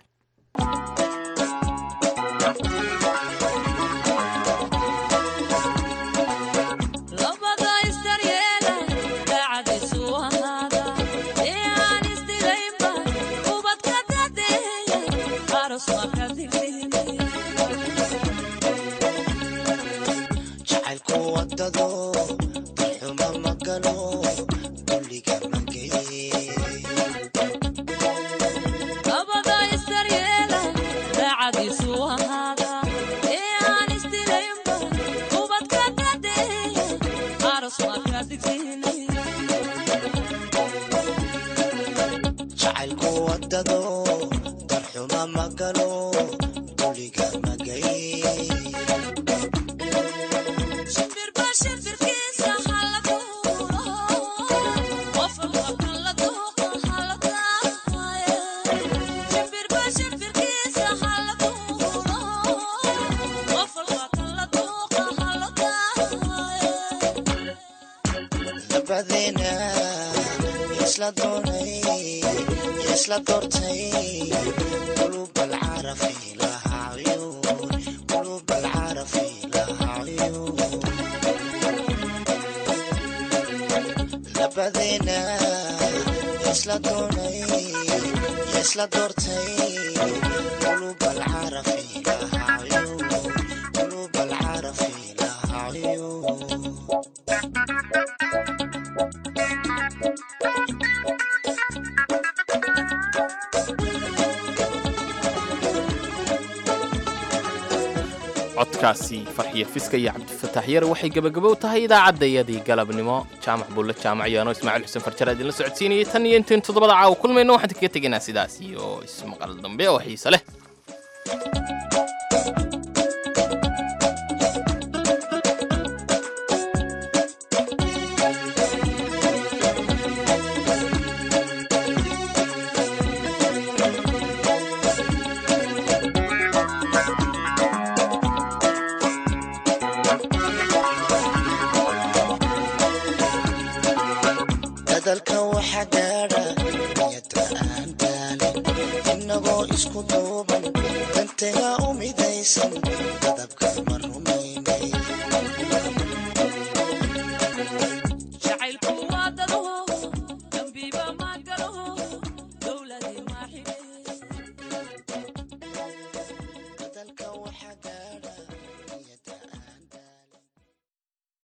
codkaasi farxiyo fiska iyo cabdifatax yar waxay gebagabow tahay idaacaddayadii galabnimo jaamac buulle jaamacyaano ismaaciil xuseen farjara idinla socodsiinayay tan iyo intayn toddobada caawa kulmayno waxaan kaga tegaynaa sidaas iyo ismaqal dambe oo xiise leh